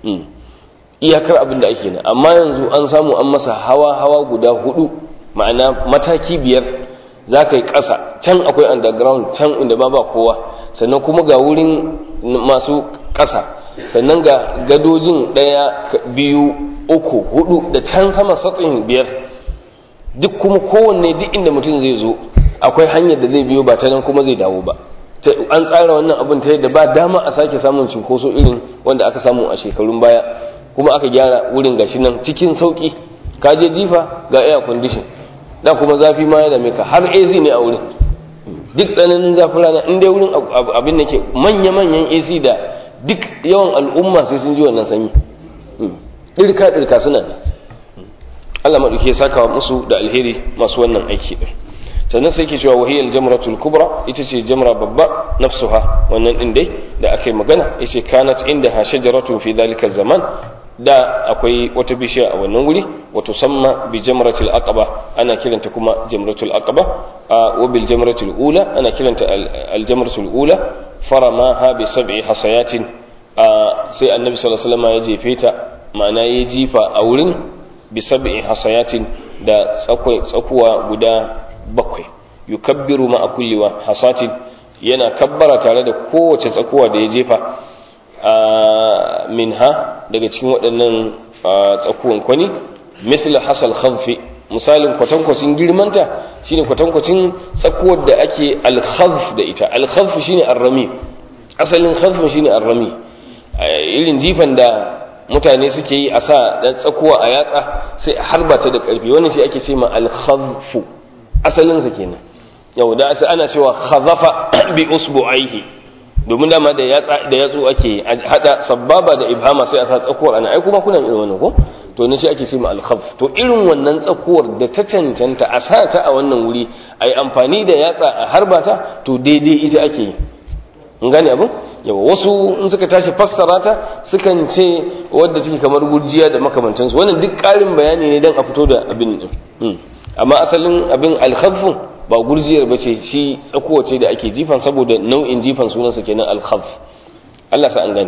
iyakar abin da ake nan amma yanzu an samu an masa hawa hawa guda hudu ma'ana mataki biyar za ka yi ƙasa can akwai underground can inda ba ba kowa sannan kuma ga wurin masu ƙasa sannan ga gadojin ɗaya biyu uku hudu da can sama satsin biyar duk kuma kowanne duk inda mutum zai zo akwai hanyar da zai biyo ba ta nan kuma zai dawo ba an tsara wannan abin ta yadda ba dama a sake samun cinkoso irin wanda aka samu a shekarun baya kuma aka gyara wurin gashi nan cikin sauki ka je jifa ga air condition da kuma zafi ma ya dame ka har AC ne a wurin duk tsananin zafin rana in dai wurin abin da ke manya-manyan AC da duk yawan al'umma sai sun ji wannan sanyi ɗirka ɗirka suna ne Allah maɗauki ya saka musu da alheri masu wannan aiki ɗin sannan sai ke cewa wahiyar jamratul kubra ita ce jamra babba nafsuha wannan ɗin dai da aka yi magana ya ce kanat inda ha shajaratun fi dalika zaman da akwai wata bishiya a wannan wuri wato samma bi jamratul aqaba ana kiranta kuma jamratul aqaba wa bil jamratul ula ana kiranta al jamratul ula faramaha bi sab'i hasayatin sai annabi sallallahu alaihi wasallam ya jefe ta ma'ana ya jifa a wurin bi sab'i hasayatin da tsakuwa guda bakwai yukabbiru ma kulli wa hasatin yana kabbara tare da kowace tsakuwa da ya jefa minha daga cikin waɗannan tsakuwan kwani mithla hasal khanfi misalin kwatankwacin girmanta shine kwatankwacin tsakuwar da ake alkhazf da ita alkhazf shine arrami asalin khazf shine arrami irin jifan da mutane suke yi a sa dan tsakuwa a yatsa sai a harba ta da karfi wannan shi ake ce ma alkhazfu asalin sa kenan yau da ana cewa khazafa bi usbu'aihi domin dama da yatsa da yatsu ake hada sababa da ibhama sai a sa tsakuwar ana ai kuma kuna irin wannan ko to ne shi ake ce ma alkhaf to irin wannan tsakuwar da ta cancanta a sa ta a wannan wuri a yi amfani da yatsa a harba ta to daidai ita ake yi in gane abin yawa wasu in suka tashi fassara ta sukan ce wadda take kamar gurjiya da makamantansu wannan duk ƙarin bayani ne don a fito da abin din amma asalin abin alkhaffu ba gurjiyar ba ce shi tsakuwa ce da ake jifan saboda nau'in jifan sunansa kenan alkhaf Allah sa an gane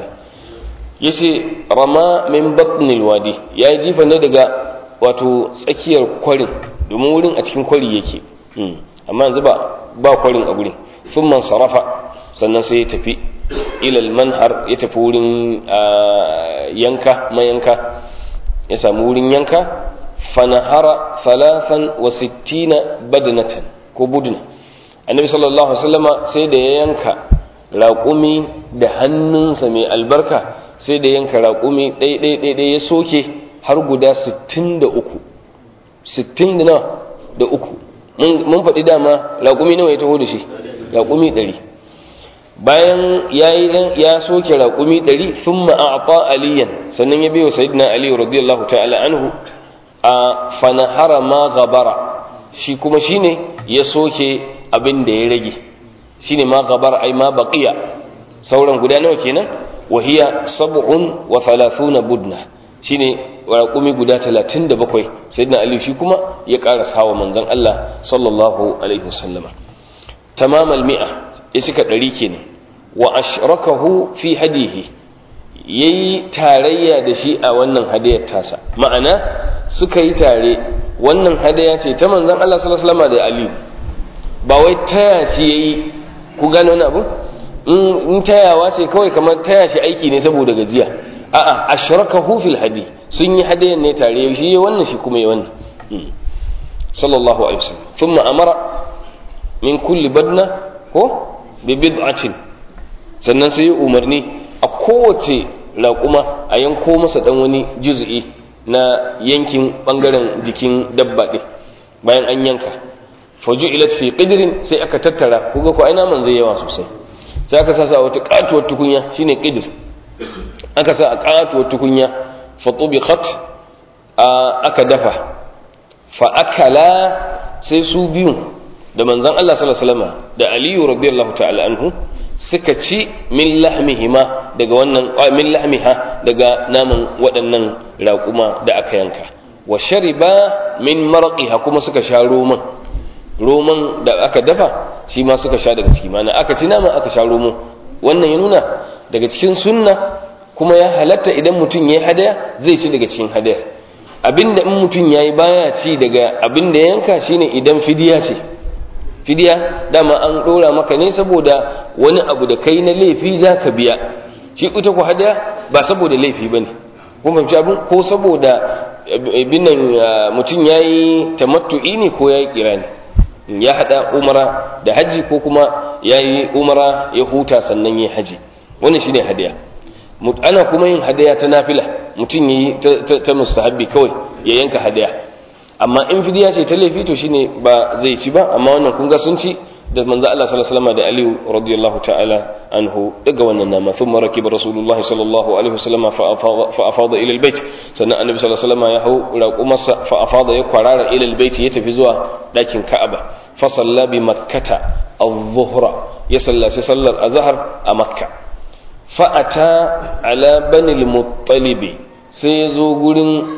yace rama min batnil wadi ya yi jifan ne daga wato tsakiyar kwarin domin wurin a cikin kwari yake amma yanzu ba ba kwarin a gurin sun man sarafa sannan sai ya tafi ilal manhar ya tafi wurin yanka mayanka ya samu wurin yanka fanahara salafan wa sittina badnatan ko budna annabi sallallahu alaihi wasallama sai da ya yanka raƙumi da hannunsa mai albarka sai da yanka raƙumi ɗai-ɗai-ɗai ya soke har guda 63 60 da uku mun faɗi dama raƙumi nawa ya taho da shi raƙumi 100 bayan ya soke raƙumi 100 sun ma'aƙa aliyan sannan ya biyo sayidina aliyu radiyallahu ta'ala anhu a fanahara ma gabara shi kuma shine ya soke abin da ya rage shine ma gabara ai ma baqiya sauran guda nawa kenan wahiya sab'un wa thalathuna budna shine raƙumi guda 37 sayyidina ali shi kuma ya ƙara sawa manzon Allah sallallahu alaihi wasallama tamamal mi'a ya cika ɗari kenan wa ashrakahu fi hadihi yayi tarayya da shi a wannan hadayar tasa ma'ana suka yi tare wannan hadaya ce ta manzon Allah sallallahu alaihi wasallama da ali ba wai taya shi yayi ku gane wani abu in tayawa ce kawai kamar taya shi aiki ne saboda gajiya a'a ashrakahu fil hadi sun yi hadayan ne tare shi ya wannan shi kuma ya wannan sallallahu alaihi wasallam thumma amara min kulli badna ko bi bid'atin sannan sai umarni a kowace raƙuma a yanko masa dan wani juz'i na yankin bangaren jikin dabba ɗin bayan an yanka faju ilat fi qidrin sai aka tattara kuga ko ai naman zai yawa sosai sai aka sasa wata katuwar tukunya shine qidr aka sa a katuwar tukunya fa tubiqat aka dafa fa akala sai su biyu da manzon Allah sallallahu alaihi wasallam da Aliyu radiyallahu ta'ala anhu suka ci min lahmihima daga wannan min lahmiha daga naman waɗannan raƙuma da aka yanka wa shariba min marqiha kuma suka sha roman roman da aka dafa shi ma suka sha daga ciki mana aka ci nama aka sha romo wannan ya nuna daga cikin sunna kuma ya halatta idan mutum ya yi hadaya zai ci daga cikin hadayar abinda in mutum ya yi baya ci daga abinda ya yanka shine idan fidiya ce fidiya dama an ɗora maka ne saboda wani abu da kai na laifi za ka biya shi ita ku hadaya ba saboda laifi ba ne kuma fahimci abin ko saboda binan mutum ya yi tamattu'i ne ko ya yi kirani ya haɗa umara da haji ko kuma ya yi umara ya huta sannan ya haji wannan shine hadaya ana kuma yin hadaya ta nafila mutum ya yi ta mustahabbi kawai ya yanka hadaya amma in fidiya ce ta laifi to shine ba zai ci ba amma wannan kun ga sun ci da manzo Allah sallallahu alaihi wasallam da Aliyu radiyallahu ta'ala anhu daga wannan nama thumma rakiba rasulullahi sallallahu alaihi wasallam fa afada ila albayt sannan annabi sallallahu alaihi wasallam ya hau raqumarsa fa afada ya kwarara ila albayt ya tafi zuwa dakin Ka'aba fa salla bi makkata adh-dhuhra ya sallaci sallar azhar a makka fa ata ala bani al-muttalib sai ya zo gurin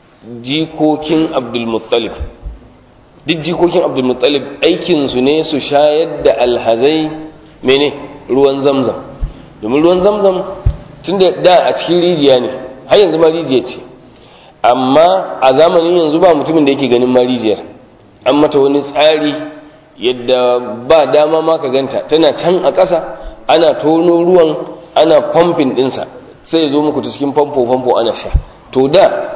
jikokin abdul muttalib duk jikokin abdulmuttalib aikinsu ne su shayar da alhazai mene ruwan zamzam domin ruwan zamzam tun da da a cikin rijiya ne har yanzu ma rijiya ce amma a zamanin yanzu ba mutumin da yake ganin ma rijiyar an mata wani tsari yadda ba dama ma ka ganta tana can a ƙasa ana tono ruwan ana famfin ɗinsa sai ya zo muku ta cikin famfo famfo ana sha to da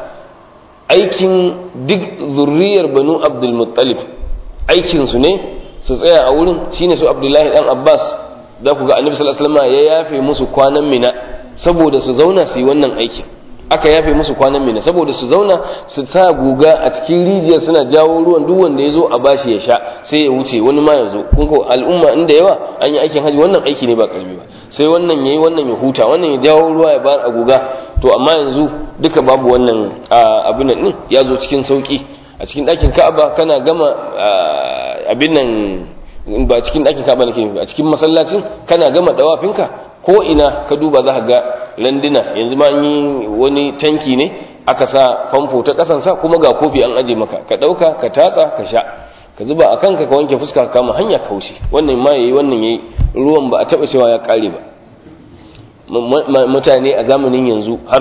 aikin duk zurriyar banu abdulmuttalib aikinsu ne su tsaya a wurin shine su abdullahi dan abbas za ku ga annabi sallallahu alaihi wasallam ya yafe musu kwanan mina saboda su zauna su yi wannan aikin aka yafe musu kwanan mina saboda su zauna su sa guga a cikin rijiyar suna jawo ruwan duk wanda ya zo a bashi ya sha sai ya wuce wani ma ya zo kun ko al'umma inda yawa an yi aikin haji wannan aiki ne ba karami ba sai wannan yayi wannan ya huta wannan ya jawo ruwa ya bar a guga to amma yanzu duka babu wannan abin nan ya zo cikin sauki a cikin ɗakin ka'aba kana gama abin nan ba cikin ɗakin ka'aba nake a cikin masallacin kana gama dawafinka ko ina ka duba za ka ga landuna yanzu ma yi wani tanki ne aka sa famfo ta kasansa kuma ga kofi an aje maka ka ɗauka ka tatsa ka sha ka zuba a kanka ka wanke fuska ka kama hanya ka wuce wannan ma yayi wannan yayi ruwan ba a taɓa cewa ya ƙare ba mutane a zamanin yanzu har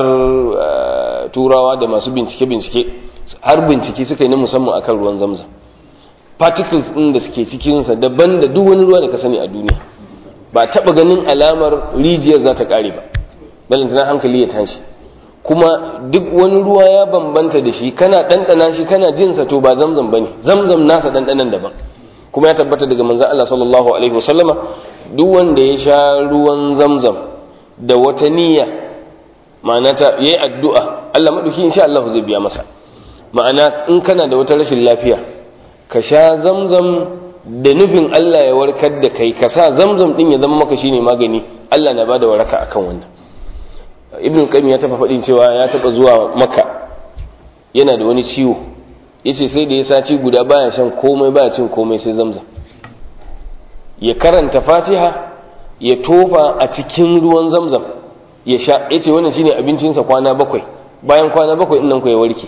turawa da masu bincike-bincike har bincike suka yi na musamman akan ruwan zamzam particles ɗin da suke cikinsa daban da duk wani ruwa da ka sani a duniya ba taɓa ganin alamar rijiyar za ta ƙare ba balantana hankali ya tashi kuma duk wani ruwa ya bambanta da shi kana ɗanɗana shi kana jinsa to ba zamzam ba ne zamzam nasa ɗanɗanan daban kuma ya tabbata daga manzan Allah sallallahu alaihi wasallama duk wanda ya sha ruwan zamzam da wata niyya ma'ana ta yayi addu'a Allah maɗauki insha Allah zai biya masa ma'ana in kana da wata rashin lafiya ka sha zamzam da nufin Allah ya warkar da kai ka sa zamzam din ya zama maka shine magani Allah na bada waraka akan wannan ibn qayyim ya taba faɗin cewa ya taba zuwa maka yana da wani ciwo yace sai da ya saci guda baya shan komai baya cin komai sai zamzam ya karanta fatiha ya tofa a cikin ruwan zamzam ya sha yace wannan shine abincinsa kwana bakwai bayan kwana bakwai din nan ku ya warke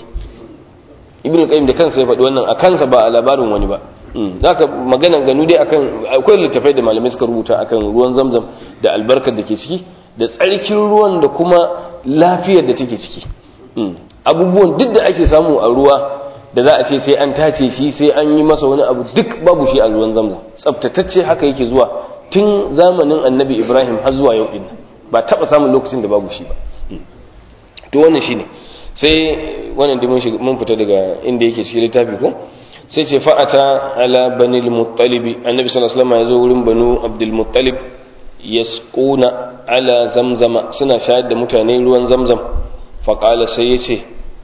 ibn qayyim da kansa ya faɗi wannan a kansa ba a labarin wani ba zaka magana ganu dai akan akwai littafai da malamai suka rubuta akan ruwan zamzam da albarkar da ke ciki da tsarkin ruwan da kuma lafiyar da take ciki abubuwan duk da ake samu a ruwa da za a ce sai an tace shi sai an yi masa wani abu duk babu shi a ruwan zamzam tsaftatacce haka yake zuwa tun zamanin annabi ibrahim har zuwa yau din ba taba samun lokacin da babu shi ba to wannan shine sai wannan da mun fita daga inda yake cikin littafi ko sai ce fa'ata ala banil muttalibi annabi sallallahu alaihi wasallam ya zo wurin banu abdul muttalib yasquna ala zamzama suna shayar da mutane ruwan zamzam fa qala sai yace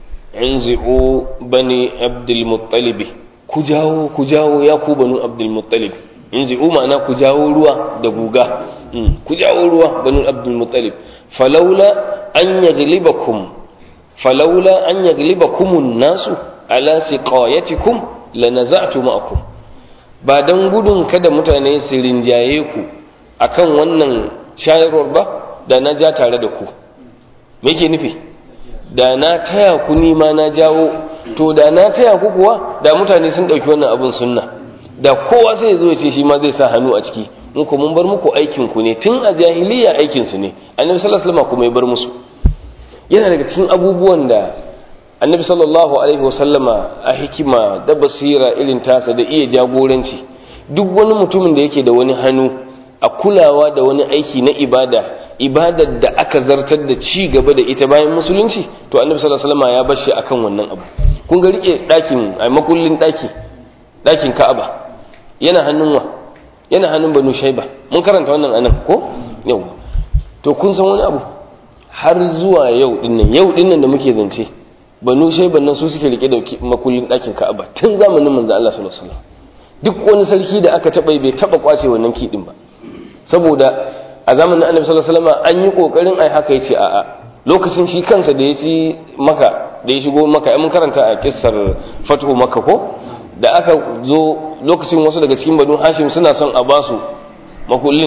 inzi'u bani abdul muttalib ku jawo ku jawo ya ku banu abdul muttalib inzi'u ma'ana ku jawo ruwa da guga ku jawo ruwa banu abdul muttalib falaula an yaghlibakum falaula an yaghlibakum an-nasu ala siqayatikum lanaza'tu ma'akum ba dan gudun kada mutane su rinjaye ku akan wannan shayarwar ba da na ja tare da ku me yake nufi da na taya ku ni ma na jawo to da na taya ku kuwa da mutane sun dauki wannan abun sunna da kowa sai ya zo ya ce shi ma zai sa hannu a ciki mun ko mun bar muku aikin ku ne tun a jahiliya aikin su ne annabi sallallahu alaihi wasallam kuma ya bar musu yana daga cikin abubuwan da annabi sallallahu alaihi wasallama a hikima da basira irin tasa da iya jagoranci duk wani mutumin da yake da wani hannu a kulawa da wani aiki na ibada ibadar da aka zartar da ci gaba da ita bayan musulunci to annabi sallallahu alaihi wasallama ya bar shi akan wannan abu kun ga rike dakin a makullin daki dakin ka'aba yana hannun wa yana hannun banu shaiba mun karanta wannan anan ko yau to kun san wani abu har zuwa yau dinnan yau dinnan da muke zance banu shaiban nan su suke rike da makullin ɗakin ka'aba tun zamanin manzo Allah sallallahu alaihi wasallam duk wani sarki da aka taba bai taba kwace wannan kidin ba saboda a zamanin annabi sallallahu alaihi wasallam an yi kokarin ai haka yace a'a lokacin shi kansa da ya ci maka da ya shigo maka mun karanta a kissar fatu makka ko da aka zo lokacin wasu daga cikin banu hashim suna son a basu makullin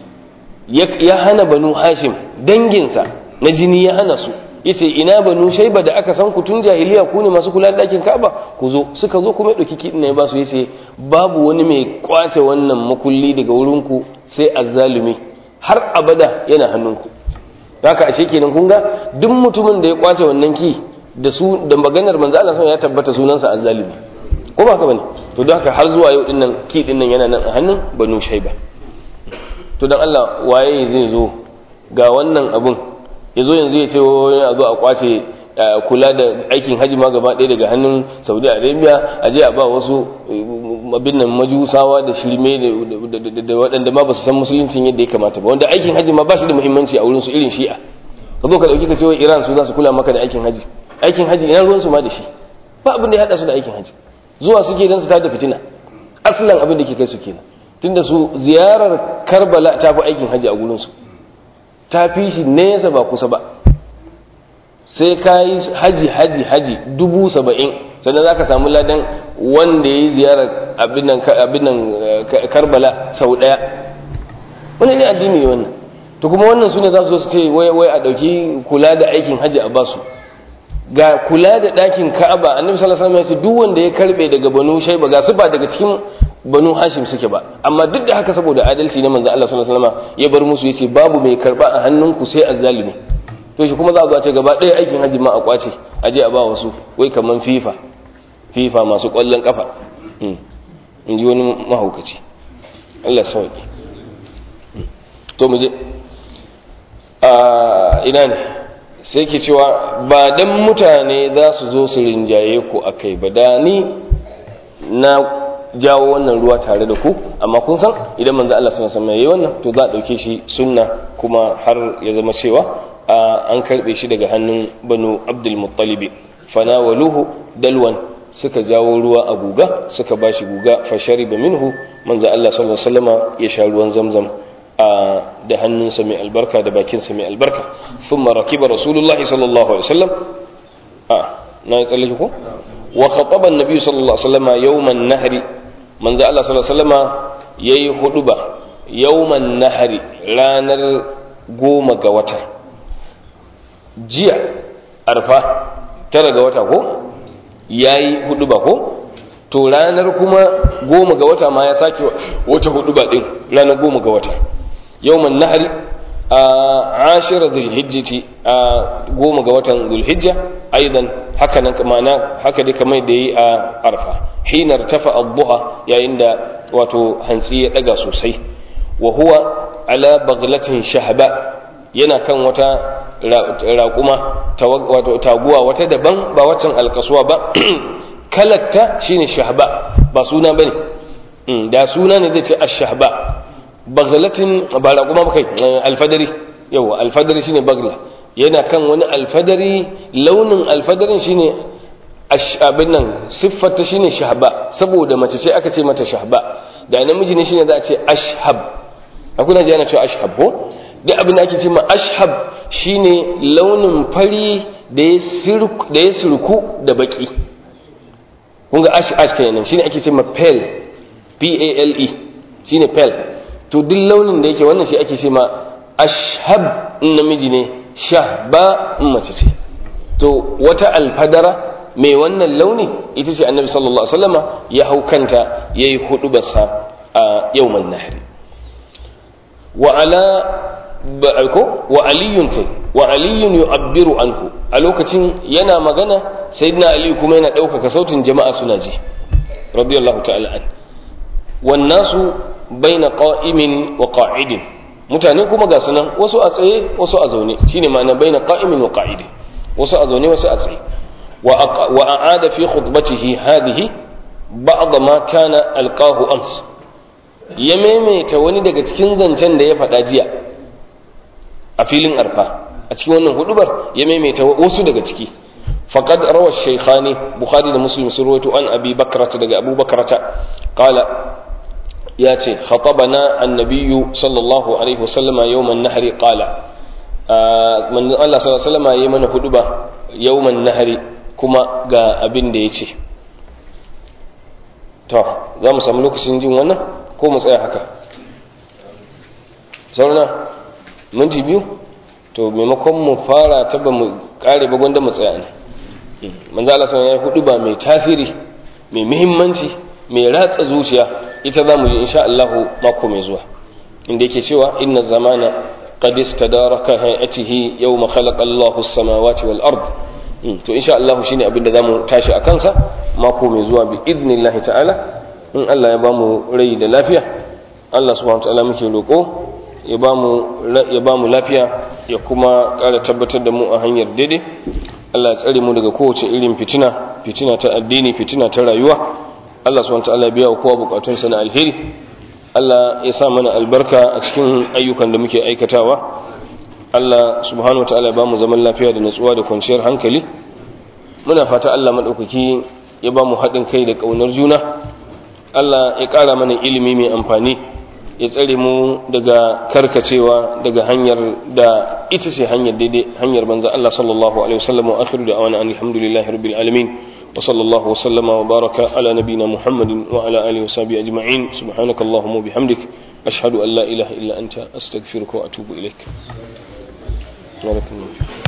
ya hana banu hashim danginsa na jini ya hana su yace ina banu shaiba da aka san ku tun jahiliya ku ne masu kula da dakin Ka'aba ku zo suka zo kuma dauki kidin ne ba su yace babu wani mai kwace wannan makulli daga wurin ku sai azzalumi har abada yana hannunku haka ashe kenan kun ga duk mutumin da ya kwace wannan ki da su da maganar manzo Allah ya tabbata sunansa azzalumi ko ba haka bane to don haka har zuwa yau dinnan ki dinnan yana nan a hannun banu shaiba to dan Allah waye zai zo ga wannan abun ya zo yanzu ya ce wani a zo a kwace kula da aikin hajji ma gaba ɗaya daga hannun saudi arabia a je a ba wasu abin nan majusawa da shirme da waɗanda ma ba su san musuluncin yadda ya kamata ba wanda aikin hajji ma ba shi da muhimmanci a wurin su irin shi'a ka zo ka dauki ka ce wai Iran su za su kula maka da aikin haji aikin haji ina ruwan su ma da shi ba abin da ya hada su da aikin haji zuwa suke dan su tada fitina aslan abin da ke kai su kenan tunda su ziyarar Karbala ta fi aikin haji a gurin su ta fi shi nesa ba kusa ba sai ka yi haji haji haji dubu saba'in sannan za ka samu ladan wanda ya yi ziyarar abin nan karbala sau ɗaya wani ne addini ne wannan to kuma wannan su ne za su zo su ce wai a ɗauki kula da aikin haji a basu ga kula da ɗakin ka'aba annabi sallallahu alaihi wasallam ya ce duk wanda ya karbe daga banu shaiba ga su ba daga cikin banu hashim suke ba amma duk da haka saboda adalci na manzo Allah sallallahu alaihi wasallam ya bar musu yace babu mai karba a hannunku sai azzalimi to shi kuma za a zo a ce gaba ɗaya aikin hajji ma a kwace a je a ba wasu wai kaman fifa fifa masu ƙwallon kafa in ji wani mahaukaci Allah sauki to mu je a ina ne sai ke cewa ba dan mutane za su zo su rinjaye ku a kai ba da ni na jawo wannan ruwa tare da ku amma kun san idan manzo Allah sallallahu alaihi wasallam yayi wannan to za a dauke shi sunna kuma har ya zama cewa an karbe shi daga hannun banu abdul muttalibi fanawaluhu dalwan suka jawo ruwa a guga suka bashi guga fa shariba minhu manzo Allah sallallahu alaihi wasallam ya sha ruwan zamzam da hannunsa mai albarka da bakinsa mai albarka thumma rakiba rasulullahi sallallahu alaihi wasallam a na yi tsallake ko wa khataba annabi sallallahu alaihi wasallam yawman nahri manzo Allah sallallahu alaihi wasallam yayi huduba yawman nahri ranar goma ga wata jiya arfa tara ga wata ko yayi huduba ko to ranar kuma goma ga wata ma ya sake wata huduba din ranar goma ga wata yawman nahri a ashira zulhijjati a goma ga watan zulhijja aidan haka nan mana haka dai kamar da yi a arfa hinar tafa adduha yayin da wato hantsi ya daga sosai wa huwa ala baglatin shahaba yana kan wata raƙuma wato taguwa wata daban ba waccan alkasuwa ba kalatta shine shahaba ba suna bane da suna ne zai ce ash-shahba baglatin ba raƙuma ba kai alfadari yawa alfadari shine bagla yana kan wani alfadari launin alfadarin shine abin nan siffarta shine shahba saboda mace ce aka ce mata shahba da namiji ne shine za a ce ashhab akwai na ji ana cewa ashhab ko duk abin da ake ce ma ashhab shine launin fari da ya surku da baki kun ga ash ash kenan shine ake ce ma pale p a l e shine pale to duk launin da yake wannan shi ake ce ma ashhab in namiji ne shahba in mace ce to wata alfadara mai wannan launi ita ce annabi sallallahu alaihi wasallama ya hau kanta yayi hudubarsa a yawman nahri wa ala ko wa aliyun kai wa aliyun yu'abbiru anhu a lokacin yana magana sayyidina ali kuma yana ɗaukaka sautin jama'a suna ji radiyallahu ta'ala an wan nasu baina qa'imin wa qa'idin mutane kuma ga sunan wasu a tsaye wasu a zaune shine ma'ana baina qa'imin wa qa'idin wasu a zaune wasu a tsaye wa a'ada fi khutbatihi hadhihi ba'd ma kana alqahu ams ya maimaita wani daga cikin zancen da ya faɗa jiya a filin arfa a cikin wannan hudubar ya maimaita wasu daga ciki faqad rawa shaykhani bukhari da muslim sun rawaito an abi bakrata daga abu bakrata qala ya ce khatabana annabiyyu sallallahu alaihi wasallama yawman nahri qala manzon Allah sallallahu alaihi wasallama yayi mana huduba yawman nahri kuma ga abin da yace to za mu samu lokacin jin wannan ko mu tsaya haka saurana minti biyu to maimakon mu fara ta ba mu kare ba gwanda mu tsaya ne manzo Allah sallallahu alaihi hudu ba mai tasiri mai muhimmanci mai ratsa zuciya ita zamu yi insha Allah mako mai zuwa inda yake cewa inna zamana qad istadaraka hayatihi yawma khalaqa Allahu as-samawati wal ard to insha Allah shine abin da zamu tashi a kansa mako mai zuwa bi idnillahi ta'ala in Allah ya bamu rai da lafiya Allah subhanahu wa ta'ala muke roko ya ba mu lafiya ya kuma ƙara tabbatar da mu a hanyar daidai Allah ya tsare mu daga kowace irin fitina fitina ta addini fitina ta rayuwa Allah subhanahu ta'ala ya biya wa kowa bukatunsa na alheri Allah ya sa mana albarka a cikin ayyukan da muke aikatawa Allah subhanahu wataala ya bamu zaman lafiya da natsuwa da kwanciyar hankali muna fata Allah madaukaki ya bamu haɗin kai da ƙaunar juna Allah ya ƙara mana ilimi mai amfani ya tsare mu daga karkacewa daga hanyar da ita ce hanyar daidai hanyar banza Allah sallallahu alaihi wasallam wa akhiru da awana alhamdulillahi rabbil alamin wa sallallahu wasallama wa baraka ala nabina muhammadin wa ala alihi wa sahbihi ajma'in subhanakallahumma wa bihamdik ashhadu an la ilaha illa anta astaghfiruka wa atubu ilaik barakallahu